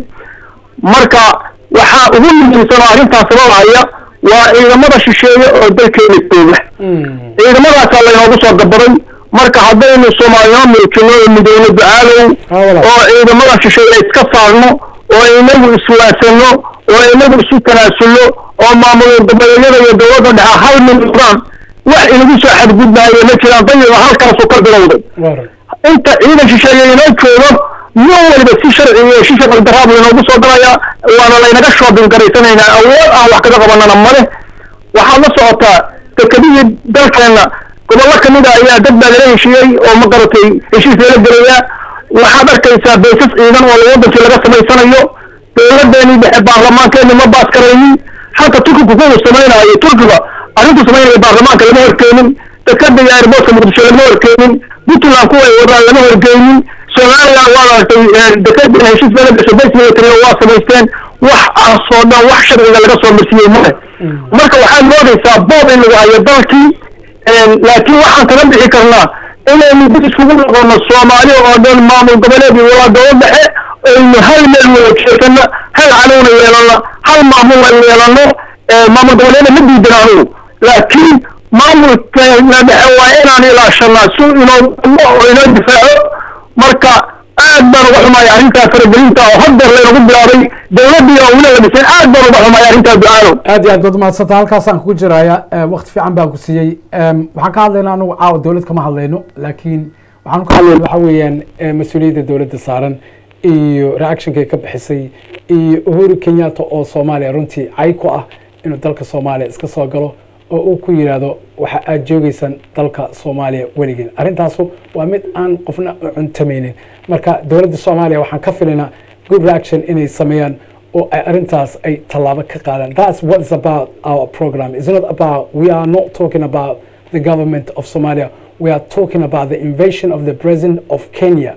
marka waxaa ugu muhiimsan oo arrintaas sababaya waa ciidamada shisheeye oo dalkeena jooga Mm. ciidamadaasaa laynoogu soo gabaday marka haddaynu soomaaliyama muujino oo midowno ducaalow Ah, walaal. oo ciidamada shisheeye iska saarno oo inagu iswaasano oo inagu isu tanaasulno oo maamul goboleedyada iyo dowladda dhexe hal mid noqdaan wax inagu soo xadgudbaayo ma jiraan dayiga halkaasuu ka bilowday Waar. inta ciidan shisheeye inoo joogo nin waliba si sharci iyo si sharci daraab laynoogu soo galaya waana laynaga shoobin garaysanaynaa awood aan wax kaga qabanana male waxaad la socotaa dekedihii dalkeena gobollo kamid a ayaa dad baa lala heshiiyey oo ma garatay heshiis lala gelaya waxaad arkaysaa baysas ciidan oo wadankii laga samaysanayo dowladeenii dhexe baarlamaankeeni ma baas karaynin halka turkigu kuwu samaynayo turkiga arrintu samaynaya baarlamaanka lama horkeenin dekada iyo airboortka muqdisho lama horkeenin puntland kuwa ay wadaan lama horkeenin somaliland waa aragtay dekada heshiis lala gasho base military waa samaysteen wax aasoo dhan wax sharciga laga soo marsiiyey male marka waxaad moodaysaa boob in lagu hayo dalkii laakiin waxaan kaga bixi karnaa inaynu dib iskugu noqono soomaali oo dhan maamul goboleed iyo walaa dowlad dhexe aynu hal meel wada jeesano hal canuuna yeelano hal maamul aynu yeelano maamul goboleedna ma diidan anugu laakiin maamulkeena dhexe waa inaan ilaashanaa si inoo oo inoo difaaco marka aad baan uga xumaaya arrintaa faragelinta oo haddeer laynagu bilaabay dowladdii oo weli la dhisay aad baan uga xumaaya arrintaa ducaalow aad iyo aad baad umahadsanta halkaasaan kugu jiraya wakti fiican baan ku siiyey waxaan ka hadlaynaa anugu caawa dowlad kama hadlayno laakiin waxaan ka hadlayna waxa weeyaan mas-uuliyadda dowladda saaran iyo reactionkay ka bixisay iyo uhuru kenyatta oo soomaaliya runtii cay ku ah inuu dalka soomaaliya iska soo galo oo uu ku yidhaahdo waxa aad joogeysaan dalka soomaaliya weligeen arrintaasu waa mid aan qofna u cuntamaynin marka dowladda soomaaliya waxaan ka filaynaa good reaction inay sameeyaan oo ay arrintaas ay tallaabo ka qaadaan that's what is about our program it's not about we are not talking about the government of somalia we are talking about the invasion of the president of kenya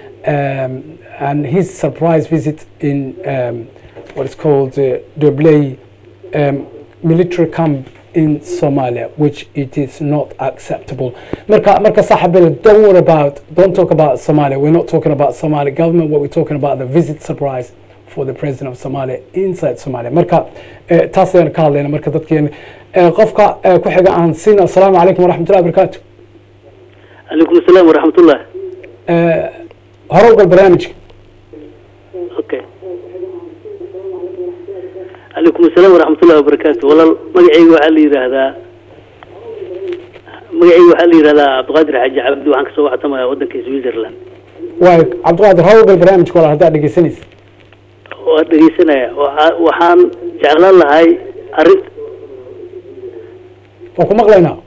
um, and his surprise visit in um, what is called uh, Dobley um, military camp in Somalia, which it is not acceptable. Marka, marka sahabil, don't worry about, don't talk about Somalia. We're not talking about Somali government. What we're talking about the visit surprise for the president of Somalia inside Somalia. Marka, eh, taas ayaan ka hadlayna marka dadkeen eh, qofka eh, ku xiga aan siina asalaamu calaykum waraxmatullahi wabarakaatu عليكم السلام ورحمة الله Eh, hore ugal barnaamijka اوكي عليكم السلام ورحمة الله وبركاته والله مقعي وحال يراهدا مقعي وحال يراهدا عبد القادر حاج عبد وحان كسو وحتما ودنك سويسرلاند waay cabdiqaadir hore ugal barnaamijka walaal haddaad dhegeysanaysa waan dhegeysanaya waxa- waxaan jeclaan lahay arrin waan ku maqlaynaa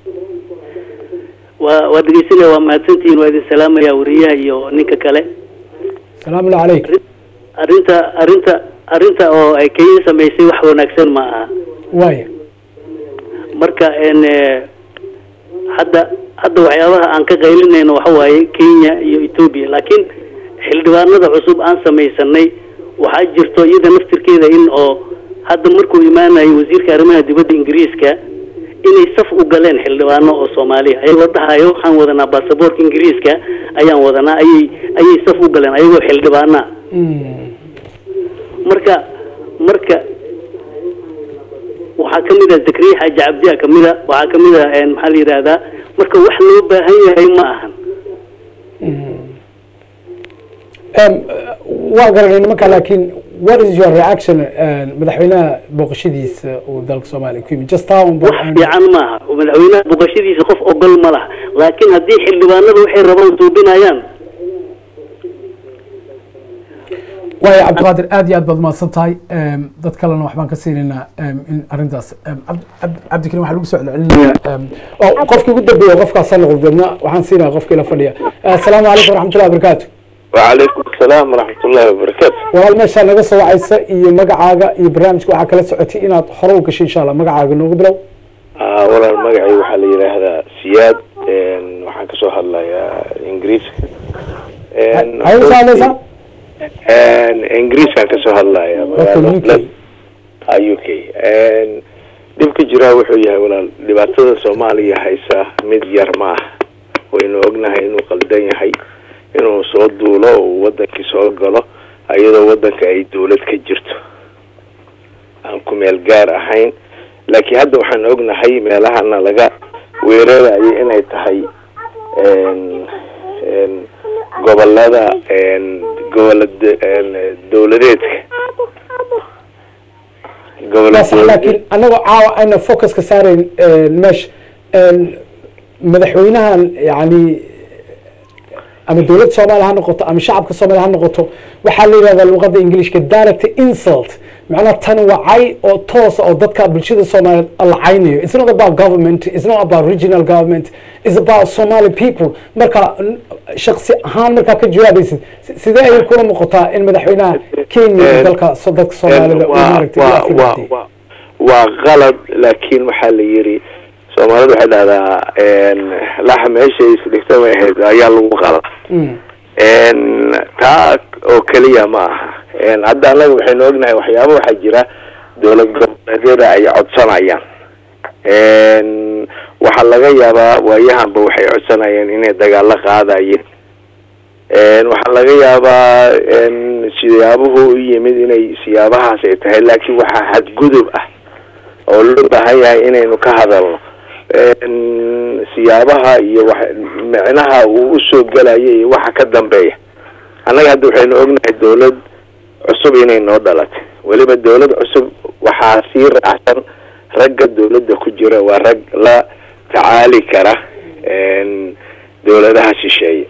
waa waa dhegeysanaya waa mahadsantihiin waa idin salaamaya wariyaha iyo ninka kale salaamu allah calayk arrinta arrinta arrinta oo ay kenya samaysay wax wanaagsan ma aha waaya marka n hadda hadda waxyaabaha aan ka qaylinayno waxa waaye kenya iyo ethoobia laakiin xildhibaanada cusub aan samaysanay waxaa jirto iyada naftirkeeda in oo hadda markuu imaanayo wasiirka arrimaha dibadda ingiriiska inay saf u galeen xildhibaano oo soomaaliya ayagoo la dhahayo waxaan wadanaa baasaboorka ingiriiska ayaan wadanaa ayay ayay saf u galeen ayagoo xildhibaana marka marka waxaa ka mid ah zakariya xaaji cabdiya ka mid a waxaa ka mid ah maxaa la yidhaahdaa marka wax loo baahan yahay ma ahan waa garanayna marka laakiin what is your reaction madaxweynaha booqashadiisa uu dalka soomaaliya ku yimid just town wax fiican maaha madaxweynaha boqoshadiisa qof ogol ma laha laakiin haddii xildhibaanada waxay rabaan suubinayaan waaya cabdiqaadir aad iyo aad baad mahadsan tahay dad kalena waxbaan ka siinaynaa in arrintaas cabdikarim waxaa lagu soo celcelinayaa qofkii ugu dambeeya qofkaasa noqdo deedna waxaan siinaya qofkii la fadhiya asalaamu calaykum waraxmatullahi wabarakaatu وعليكم السلام ورحمة الله وبركاته walaal meeshaa naga soo wacaysa iyo magacaaga iyo barnaamijka waxaa kala socotay inaad hore u gashay insha allah magacaaga noogu bilow آه ولا المقعي waxaa la yiraahdaa siyaad een waxaan kasoo hadlayaa ingiriiska een Hay u saadaysaa? een ingiriiskaan kasoo hadlayaa magaalada ah UK een dhibka jiraa wuxuu yahay walaal dhibaatada Soomaaliya haysa mid yar ma ah waynu ognahay inuu qaldan yahay inuu soo duulo oo wadankii soo galo iyadoo wadanka ay dawlad ka jirto aan ku meel gaar ahayn laakiin hadda waxaan ognahay meelahana laga weerarayo inay tahay een een gobolada een gobolada een dawladeedka waa sax laakiin anagoo caawa ayna focus ka saarayn meesha madaxweynahan yani ama dowladda soomaaliya ha noqoto ama shacabka soomaaliya ha noqoto waxaa la yidhahdaa luqadda ingiliishka direct insult macnaha tani waa cay oo toosa oo dadka bulshada soomaaliyeed la caynayo it's not about government it's not about regional government it's about somali people marka shaksi ahaan markaa ka jawaabaysid sidee ayay kula muuqataa in madaxweynaha kenya dalka dadka soomaalida uu maaragtay u afirmatay waa qalad laakiin waxaa la yiri soomaalida waxay dhahdaa laxa meesha isdhigta may ahayd ayaa lagu qala taa oo keliya ma aha hadda annaga waxaynu ognahay waxyaaba waxaa jira dowlad goboleedyada ay codsanayaan waxaa laga yaabaa waayahanba waxay codsanayeen inay dagaalo qaadayeen waxaa laga yaabaa siyaabuhu u yimid inay siyaabahaas ay tahay laakiin waxaa xadgudub ah oo loo baahan yahay inaynu ka hadalno siyaabaha iyo wa micnaha uu usoo gelayo iyo waxa ka dambeeya annaga hadda waxaynu ognahay dawlad cusub inay noo dhalatay weliba dawlad cusub waxaa sii raacsan ragga dawladda ku jira waa rag la tacaali kara dawladaha shisheeye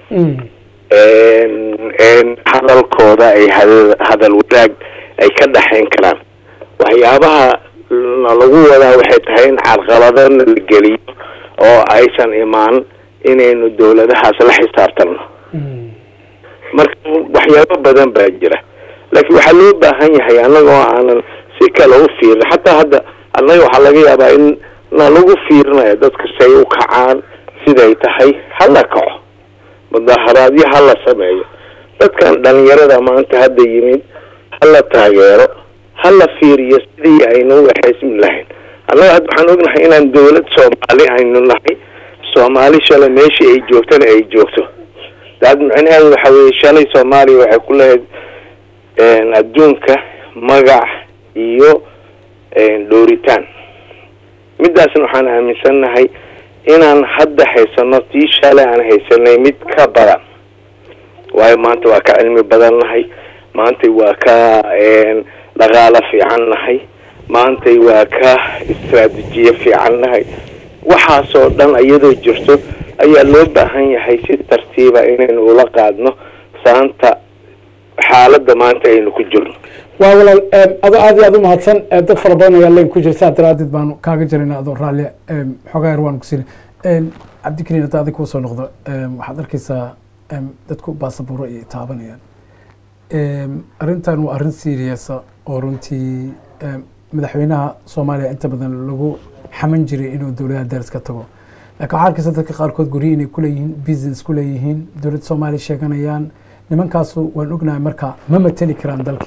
hadalkooda ay hadal wadaag ay ka dhexayn karaan waxyaabaha lagu wadaa waxay tahay in carqaladana la geliyo oo aysan imaan inaynu dawladahaas la xisaabtanno marka waxyaabo badan baa jira laakiin waxaa loo baahan yahay annagoo aanan si kale u fiirin xataa hadda annaga waxaa laga yaabaa in nalagu fiirinayo dadka say u kacaan siday tahay hala kaco mudaharaadyo hala sameeyo dadkan dhalinyarada maanta hadda yimid hala taageero hala fiiriyo sidii aynu u waxaysmi lahayn annaga hadda waxaan ognahay inaan dawlad soomaali aynu nahay soomaali shalay meeshii ay joogtana ay joogto daad micnaheedu waxa weeye shalay soomaaliya waxay ku lahayd adduunka magac iyo dhooritaan midaasna waxaan aaminsannahay inaan hadda haysano tii shalay aan haysanay mid ka badan waayo maanta waa ka cilmi badan nahay maantay waa ka dhaqaalo fiican nahay maantay waa ka istraatijiye fiican nahay waxaasoo dhan iyadoo jirto ayaa loo baahan yahay si tartiiba inaynu ula qaadno saanta xaaladda maanta aynu ku jirno waa walaal adoo aad iyo aad u mahadsan dad fara badan ayaa leen ku jira saa daraadeed baanu kaaga jarayna adoo raalli xoogaa yar waanu ku siina cabdikariin hadda adig kuu soo noqdo waxaad arkeysaa dadku baasabuuro ay taabanayaan arrintan waa arrin seriasa oo runtii madaxweynaha soomaaliya inta badan lagu xaman jiray inuu dowladaha daris ka tago laakiin waxaa arkeysa dadka qaarkood guryo inay kuleeyihiin business kuleeyihiin dowladda soomaaliya sheeganayaan nimankaasu waan ognahay marka ma mateli karaan dalkii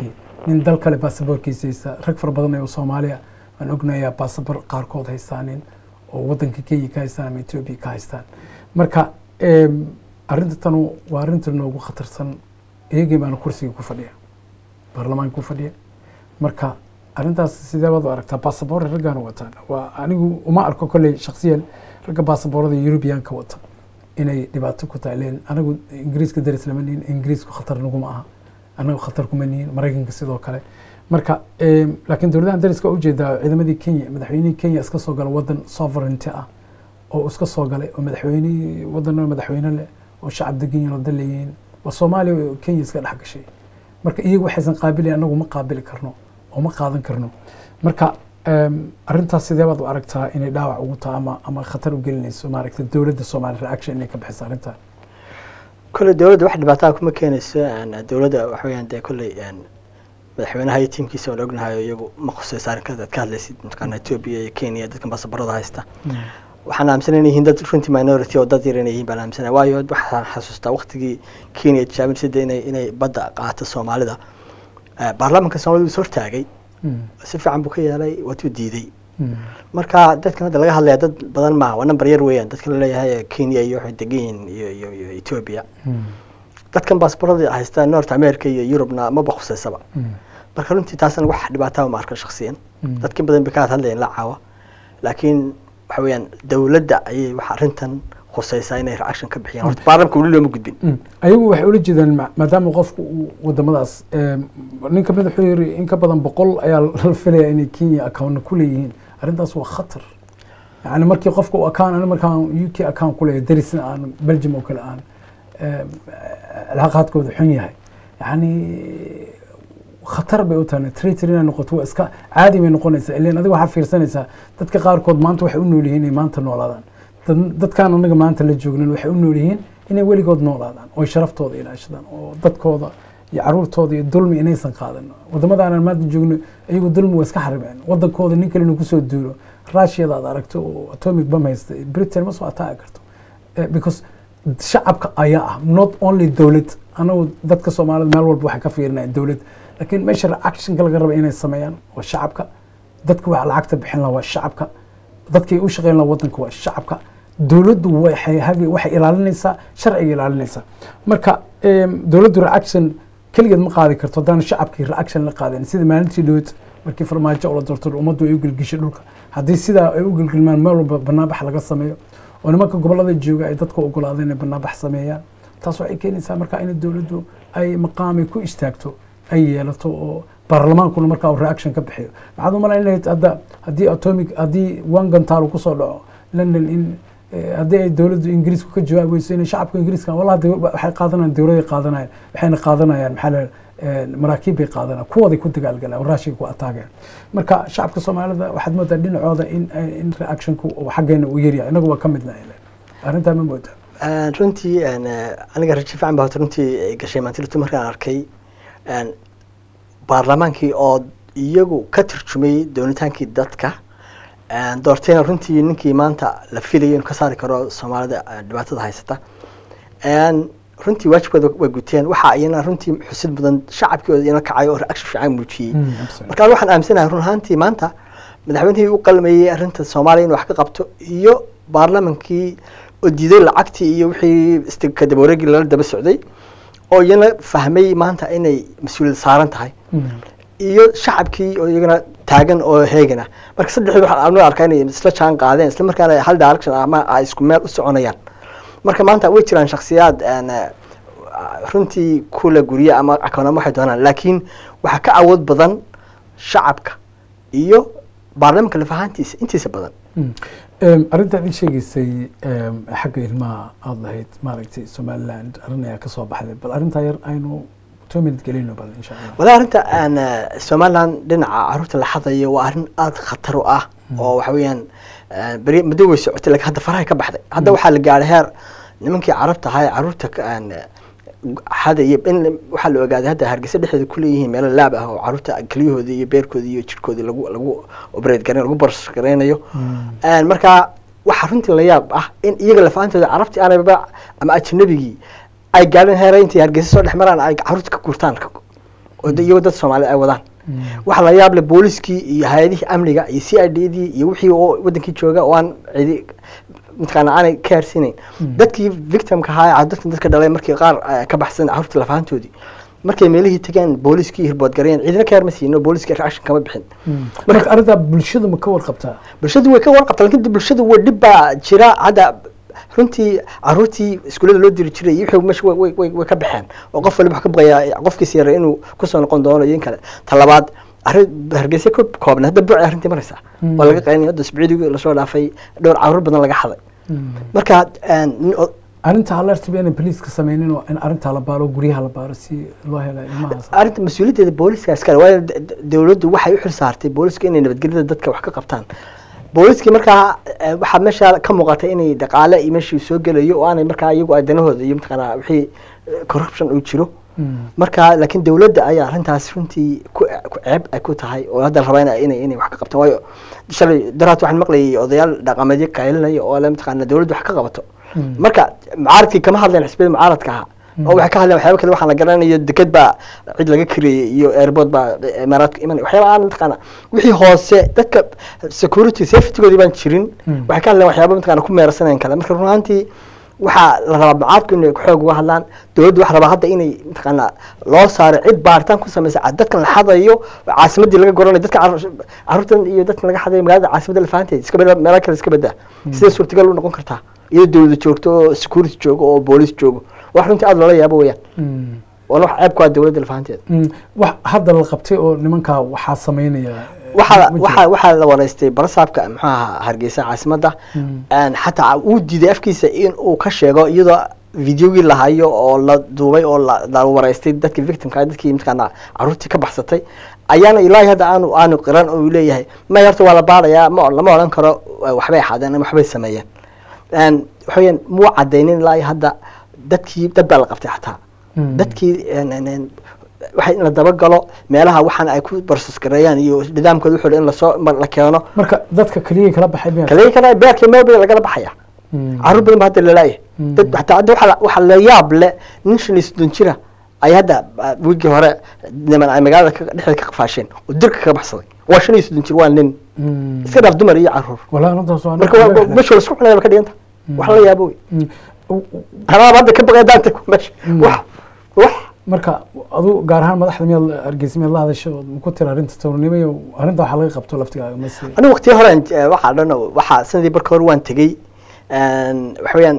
nin dal kale baasaboorkiisa haysta rag fara badan oo soomaaliya aan ognayaa baasaboor qaarkood haystaanin oo wadanka kenya ka haystaan ama etoobiya ka haystaan marka em, arrinta tanu waa arrinta noogu khatarsan iyagii baana kursiga ku fadhiya baarlamaanka ku fadhiya marka arrintaas sidee baad u aragtaa baasaboorra raggaana wataan waa anigu uma arko kolley shaksiyan ragga baasaboorada yurubiyaanka wata inay dhibaato ku tahay leen anagu ingiriiska daris lama nihin ingiriisku khatar naguma aha anagu khatar kuma nihin maraykanka sidoo kale marka em, laakiin dowladahan dariska waa ujeedaa ciidamadii kenya madaxweynihii kenya iska soo gala wadan sovereignty ah oo iska soo galay oo madaxweynihii wadan madaxweyne leh oo shacab degan yihin oo dal leeyihiin waa soomaaliya oo kenya iska dhex gashay marka iyagu waxaysan qaabilin anagu ma qaabili karno oo ma qaadan karno marka em, arrintaas sidee baad u aragtaa inay dhaawac ugu tahay ama ama khatar u gelinayso maaragta dowladda soomaaliya reaction inay ka bixiso arrintan kolley dowladda wax dhibaataa kuma keenayso een, dowladda waxa weeyaan dee kolley een, madaxweynaha iyo tiimkiisa waan ognahay oo iyagu ma khusaysa arrinkaas aad ka hadlaysid mataqaana etoobiya iyo kenya dadkan baasabarada haysta waxaan aaminsanay inay yihiin dad runtii minority oo dad yar inay yihiin baan aaminsanay waayo waxaan xasuustaa waqtigii kenya tijaabinaysa inay inay badda qaato soomaalida Eh, baarlamaanka soomaalida is hortaagay si fiican buu ka yeelay waatuu diiday marka dadkan hadda laga hadlaya dad badan maaha waa number yar weeyaan dadkan laleeyahay kenya iyo waxay degan yihiin iyo iyo iyo ethiopia dadkan baasaboorada haysta north america iyo eurubna maba khuseysaba marka runtii taasna wax dhibaataa ma arka shaksiyan dadkin badan bay ka hadlayeen la caawa laakiin waxa weeyaan dowladda ayay wax arrintan khuseysaa inay reaction ka bixiyaan horta baarlamka weli looma gudbin Mm. ayagu waxay ula jeedaan ma- maadaama qofku uu wadamadaas em, nin kamid wuxuu yiri in ka badan boqol ayaa la filaya inay kenya accountna ku leeyihiin arrintaas waa khatar yani markii qofka uu account ani markaan u k account ku leeyahay darisna aan belgium oo kale aan em, cilaaqaadkooda xun yahay yani khatar bay u tahay traitor inay noqoto waa iska caadi bay noqonaysaa ilan adiga waxaa fiirsanaysaa dadka qaarkood maanta waxay u nool yihiin inay maanta noolaadaan dad- dadkaan anaga maanta la joognin waxay u nool yihiin inay weligood noolaadaan oo sharaftooda ilaashadaan oo dadkooda iyo caruurtooda iyo dulmi inaysan qaadan wadamada aanan maanta joogno iyagu dulmi waa iska xarimeen wadankooda nin kale inuu kusoo duulo russiada aad aragto oo atomic bam haysta britain ma soo ataagi karto Eh, because shacabka ayaa ah not only dowlad anagu dadka soomaalida meel walba waxay ka fiirinayaan dowlad laakiin meesha actionka laga raba inay sameeyaan waa shacabka dadka waxa lacagta bixin lahaa waa shacabka dadkay u shaqeyn lahaa wadanka waa shacabka dowladdu waxay hagi waxay ilaalinaysaa sharciga ilaalinaysaa marka em, dowladdu reaction keligeed ma qaadi karto haddaan shacabkii reaction la qaadin sida maalintii dhowd markii farmaajo oo la doorto ummaddu ay u gelgishay dhulka haddii sidaa ay u gelgelmaan meel walba banaanbax laga sameeyo oo nimanka gobolada jooga ay dadka ogolaadeen inay banaanbax sameeyaan taas waxay keenaysaa marka in dowladdu ay maqaami ku istaagto ay yeelato oo baarlamaankuna markaa uu reaction ka bixiyo maxaad u malayn lahayd hadda haddii atomic haddii one gantaal kusoo dhaco london in eh, haddii ay dowladdu ingiriisku ka jawaabi weyso inay shacabka ingiriiska wallahi de- waxay qaadanayaan dowladay qaadanayaan waxayna qaadanayaan maxaa la maraakiib bay qaadanayaan kuwooday ku dagaalgalaan oo raashiga ku ataageen marka shacabka soomaalida waxaad moodaa dhinacooda in in reactionku uu xaggeena uu yaryahay inagu waa ka midnahay arrintaa ma moodaa Een, runtii een, eh, aniga rajo fiican baa horta runtii ay gashay maantilatu markaan arkay een, baarlamaankii oo iyagu ka turjumay doonitaankii dadka een, doortayna runtii ninkii maanta la filayo inuu ka saari karo soomaalida eh, dhibaatada haysata een, runtii waajibkooda way guteen waxa iyana runtii xusid mudan shacabkooda iyana kacay oo reaction fiican muujiyey marka waxaan aaminsanahay run ahaantii maanta madaxweynihii u qalmayey arrinta soomaaliya inuu wax ka qabto iyo baarlamankii oo diiday lacagtii iyo wixii isti- ka daba wareegii lala daba socday oo iyana fahmay maanta inay mas-uuliyad saaran tahay iyo shacabkii oo iyagana taagan oo heegana marka saddexdii waxaan anu arkaa inay isla jaan qaadeen isla markaana hal direction ama ay isku meel u soconayaan marka maanta way jiraan shakhsiyaad een, eh, runtii kula gurye ama akoonama waxay doonaan laakiin waxaa ka awood badan shacabka iyo baarlamaanka lafahaantiisa intiisa badan Em, arrintaad ii sheegaysay em, xagga ilmaha aada lahayd maaragtay somaliland arrin ayaa ka soo baxday bal arrintaa yar aynu two minute gelino bal insha allah walaa arrinta aan eh, somaliland dhinaca caruurta la xadayo waa arrin aada khatar u ah oo waxa weeyaan eh, beri muddo way socotay laakiin hadda faraha ka baxday hadda waxaa la gaadhay heer nimankii carabta ahaa ee caruurta ka- aan, eh, xadaya in waxaa la ogaaday hadda hargeysa dhexdeeda kuleeyihiin meelo laab ah oo caruurta kelyahooda iyo beerkooda iyo jirkooda lagu lagu operate gareyn lagu bars gareynayo Een, marka waxaa runtii la yaab ah in iyaga lafaantooda carabtii aanaba ama ajnabigii ay gaadheen heera intay hargeysa soo dhex maraan ay caruurta ka gurtaan oo oo da- iyagoo dad soomaaliyeed ay wadaan waxa la yaab leh booliskii iyo hay-adihii amniga iyo c i d dii iyo wixii oo wadankii jooga oo aan cidi mataqaana aanay ka harsiinayn dadkii victimka ahaa dadkan dadka dhalay markii qaar eh, ka baxsan carruurtii lafahantoodii markay meelihii tageen booliskii hirbood gareen ciidina ka yarma siino booliskii reaction kama bixin marka arrintaa bulshadu ma ka warqabtaa bulshadu way ka warqabtaa lakin de bulshadu way dhib baa jira hadda runtii caruurtii iskuullada loo diri jiray iyo wixii meesha way- way- way way ka baxeen oo qof waliba wax ka baqayaa qofkiisa yara inuu kusoo noqon doono iyo in kale ta labaad arrin hargeysa ku koobna hadda buuci arrintii maraysaa waa laga qaynaya hadda isbuucigii lasoo dhaafay dhowr caruur badan laga xaday marka een, nin o- arrinta alertb inay boliiska sameynin oo in arrintaa la baaro guryaha la baaro si loo helo ilmahaas arrinta mas-uuliyaddeeda booliska iskale waayo d- d- dawladdu waxay u xil saartay booliska inay nabadgelyada dadka wax ka qabtaan booliskii markaa eh, waxaa meesha ka muuqatay inay dhaqaale iyo meeshii soo gelayo oo aanay markaa iyagu ay danahooda iyo mataqaanaa wixii eh, corruption uu jiro marka laakiin dawladda ayaa arrintaas runtii ku ku ceeb ay ku tahay oo hadda la rabaa ina- inay inay wax ka qabtaan waayo shalay daraat waxaan maqlayay odayaal dhaqameedyo qaylinaya oo le mataqaana dawladdu wax ka qabato marka mucaaradkii kama hadleen xisbiyada mucaaradka ahaa oo waxay ka hadleen waxyaaba kale waxaan la garanayo deked baa cid laga kireeyey iyo airport baa imaaraadka imanay waxyaaba aan mataqaana wixii hoose dadka security safetygoodii baan jirin waxay ka hadleen waxyaaba mataqaana ku meersanayn kale marka run ahaantii waxaa la rabaa mucaaradku inay xoog uga hadlaan dawladdu waxa rabaa hadda inay mataqaana loo saaro cid baaritaan ku samaysa cad dadkan la xadayo caasimadii laga goranayo dadka carruur- carruurtan iyo dadkan laga xadayo magaalada caasimadda lafahanteed iska bada meelo kale iska badaa sidee suurtagal u noqon kartaa iyadoo dawlada joogto oo security joogo oo booliis joogo wax runtii aada loola yaabo weyaan waana wax ceeb ku ah dawladda lafahanteeda wax hadda la qabtay oo nimankaa waxaa sameynaya waxaa waxaa waxaa la wareystay barasaabka muxuu ahaa hargeysa caasimadda Een, xataa uu diiday afkiisa in uu ka sheego iyadoo videogii la hayo oo la duubay oo la la wareystay dadkii victimka dadkii mataqaana caruurtii ka baxsatay ayaana ilaahi hadda aanu aanu qiran oo uu leeyahay may horta waa la baarayaa ma lama odhan karo eh, waxbay xadeen ama waxbay sameeyeen Een, waxa weeyaan muu cadaynin ilaahi hadda dadkii dad baa la qabtay xataa dadkii een, een, een, waxa in la dabagalo meelaha waxaan ay ku barsus gareeyaan iyo nidaamkooda wuxuu in lasoo mar- la keeno marka dadka keliya kala baxay miyaa kaliya kana beerka meel badan lagala baxaya caruur badan ba hadda lalaaya dad hataa hadda waxa la- waxa la yaab leh nin shan iyo soddon jira ay hadda ah, wiigii hore niman ay magaalada ka- dhexdeeda ka qafaasheen oo dirka kaga baxsaday waa shan iyo soddon jir waa nin iska dhaaf dumar iyo caruur walaa arrintaas waa marka waa- meesha la isku cunaya ba ka dhiganta wax la yaabo wey anaaba hadda ka baqay daanta meesha wax wax marka adu gaar ahaan madaxda miyaad hargeysa miyaad la hadasho ood ku tiri arrinta towrnimo iyo arrinta waxaa laga qabto laftigaaga mase anigu waqtiyo hore waxaa dhan waxaa sanadii barka hore waan tegey Een, waxa weeyaan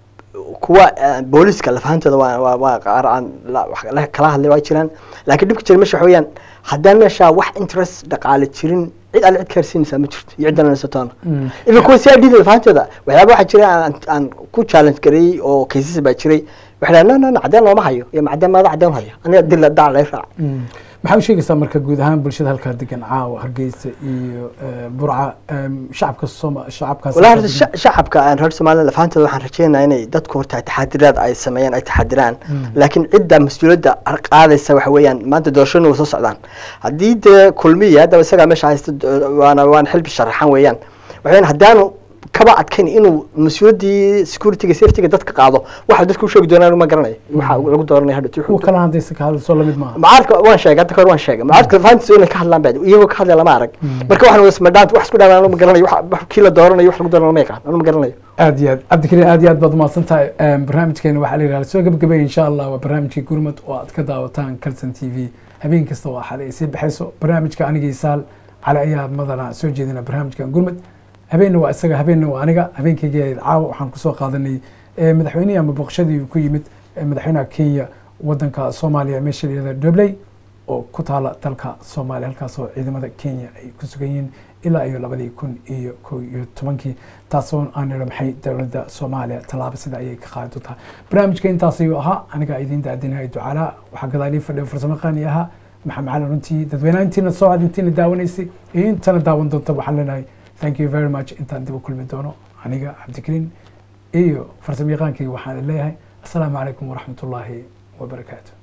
kuwa eh, booliska lafahantooda waa waa waa qaar aan la- wax la- kala hadlay waa jiraan laakiin dhibka jira meesha waxa weeyaan haddaan meesha wax interest dhaqaale jirin cid alle cid ka harsiinaysaa ma jirto iyo ciddan haysatoona even kuwa si idda lafahantooda waxyaaba waxaa jira aan aan ku challenge gareeyey oo kaysas baa jiray waxay dhahaan no no no cadeen looma hayo iyo macadeen maada cadeen haya aniga dil dac lay raac maxaa u sheegaysaa marka guud ahaan bulshada halkaa degan caawa hargeysa iyo eh, burca em, shacabka sooma shacabkaas والله halkaa هذا degan. الش- شعبك aan reer Soomaaliland lafaantooda waxaan rajeynayaa inay dadku horta taxadiraad ay sameeyaan ay taxadiraan laakiin cidda mas'uuliyadda qaadaysa waxa weeyaan maanta doorashadu way soo socdaan haddii dee kulmiya hadda isagaa meesha haysta do- waana waan xilbi sharaxan weeyaan waxa weeyaan haddaanu kaba adkayn inuu mas-uuliyaddii securityga safetyga dadka qaado waxa dadku u sheegi doonaan ma garanayo waxa lagu dooranaya hadha kuwa kale haddaysa ka hadlayso lamid maaha mucaaradka waan sheegay hadda kahor waan sheegay mucaaradka lafaantiisa inay ka hadlaan baa iyagoo ka hadlaya lama arag marka waxaan wada smadhaant wax isku dhamaan anu ma garanayo wax- wax kii la dooranayo wax lagu dooranayo ma yaqaan anu ma garanayo aad iyo aad cabdikariin aad iyo aad baad umahadsan tahay Em, barnaamijkeena waxaa la yidhahda soo gebagabay insha allah waa barnaamijkii gurmad oo aad ka daawataan calson t v habeen kasta waa xalay ay sii baxayso barnaamijka anigii saal cali ayaa madana soo jeedina barnaamijkan gurmad habeenna waa isaga habeenna waa aniga habeenkayga caawa waxaan kusoo qaadanay eh, madaxweynihii ama booqashadii uu ku yimid eh, madaxweynaha kenya wadanka soomaaliya meesha la yihahda dobley oo ku taala dalka soomaaliya halkaasoo ciidamada kenya ay ku sugan yihiin ilaa iyo labadii kun iyo kow iyo tobankii taasoo aan nidho maxay dowladda soomaaliya tallaabo sida ayay ka qaadi doontaa barnaamijka intaas ayuu ahaa aniga idiin daadinahay ducaalaa waxaa gadaalii fadhiyo farsamo qaani ahaa maxamed cali runtii dadweynaha intiina soo cad intiina daawanaysay iyo intana daawan doonta waxaan leenahay thank you very much intaan dib u kulmi doono aniga cabdikariin iyo farsamo yaqaankayga waxaan leeyahay asalaamu calaykum waraxmatullaahi wabarakaatu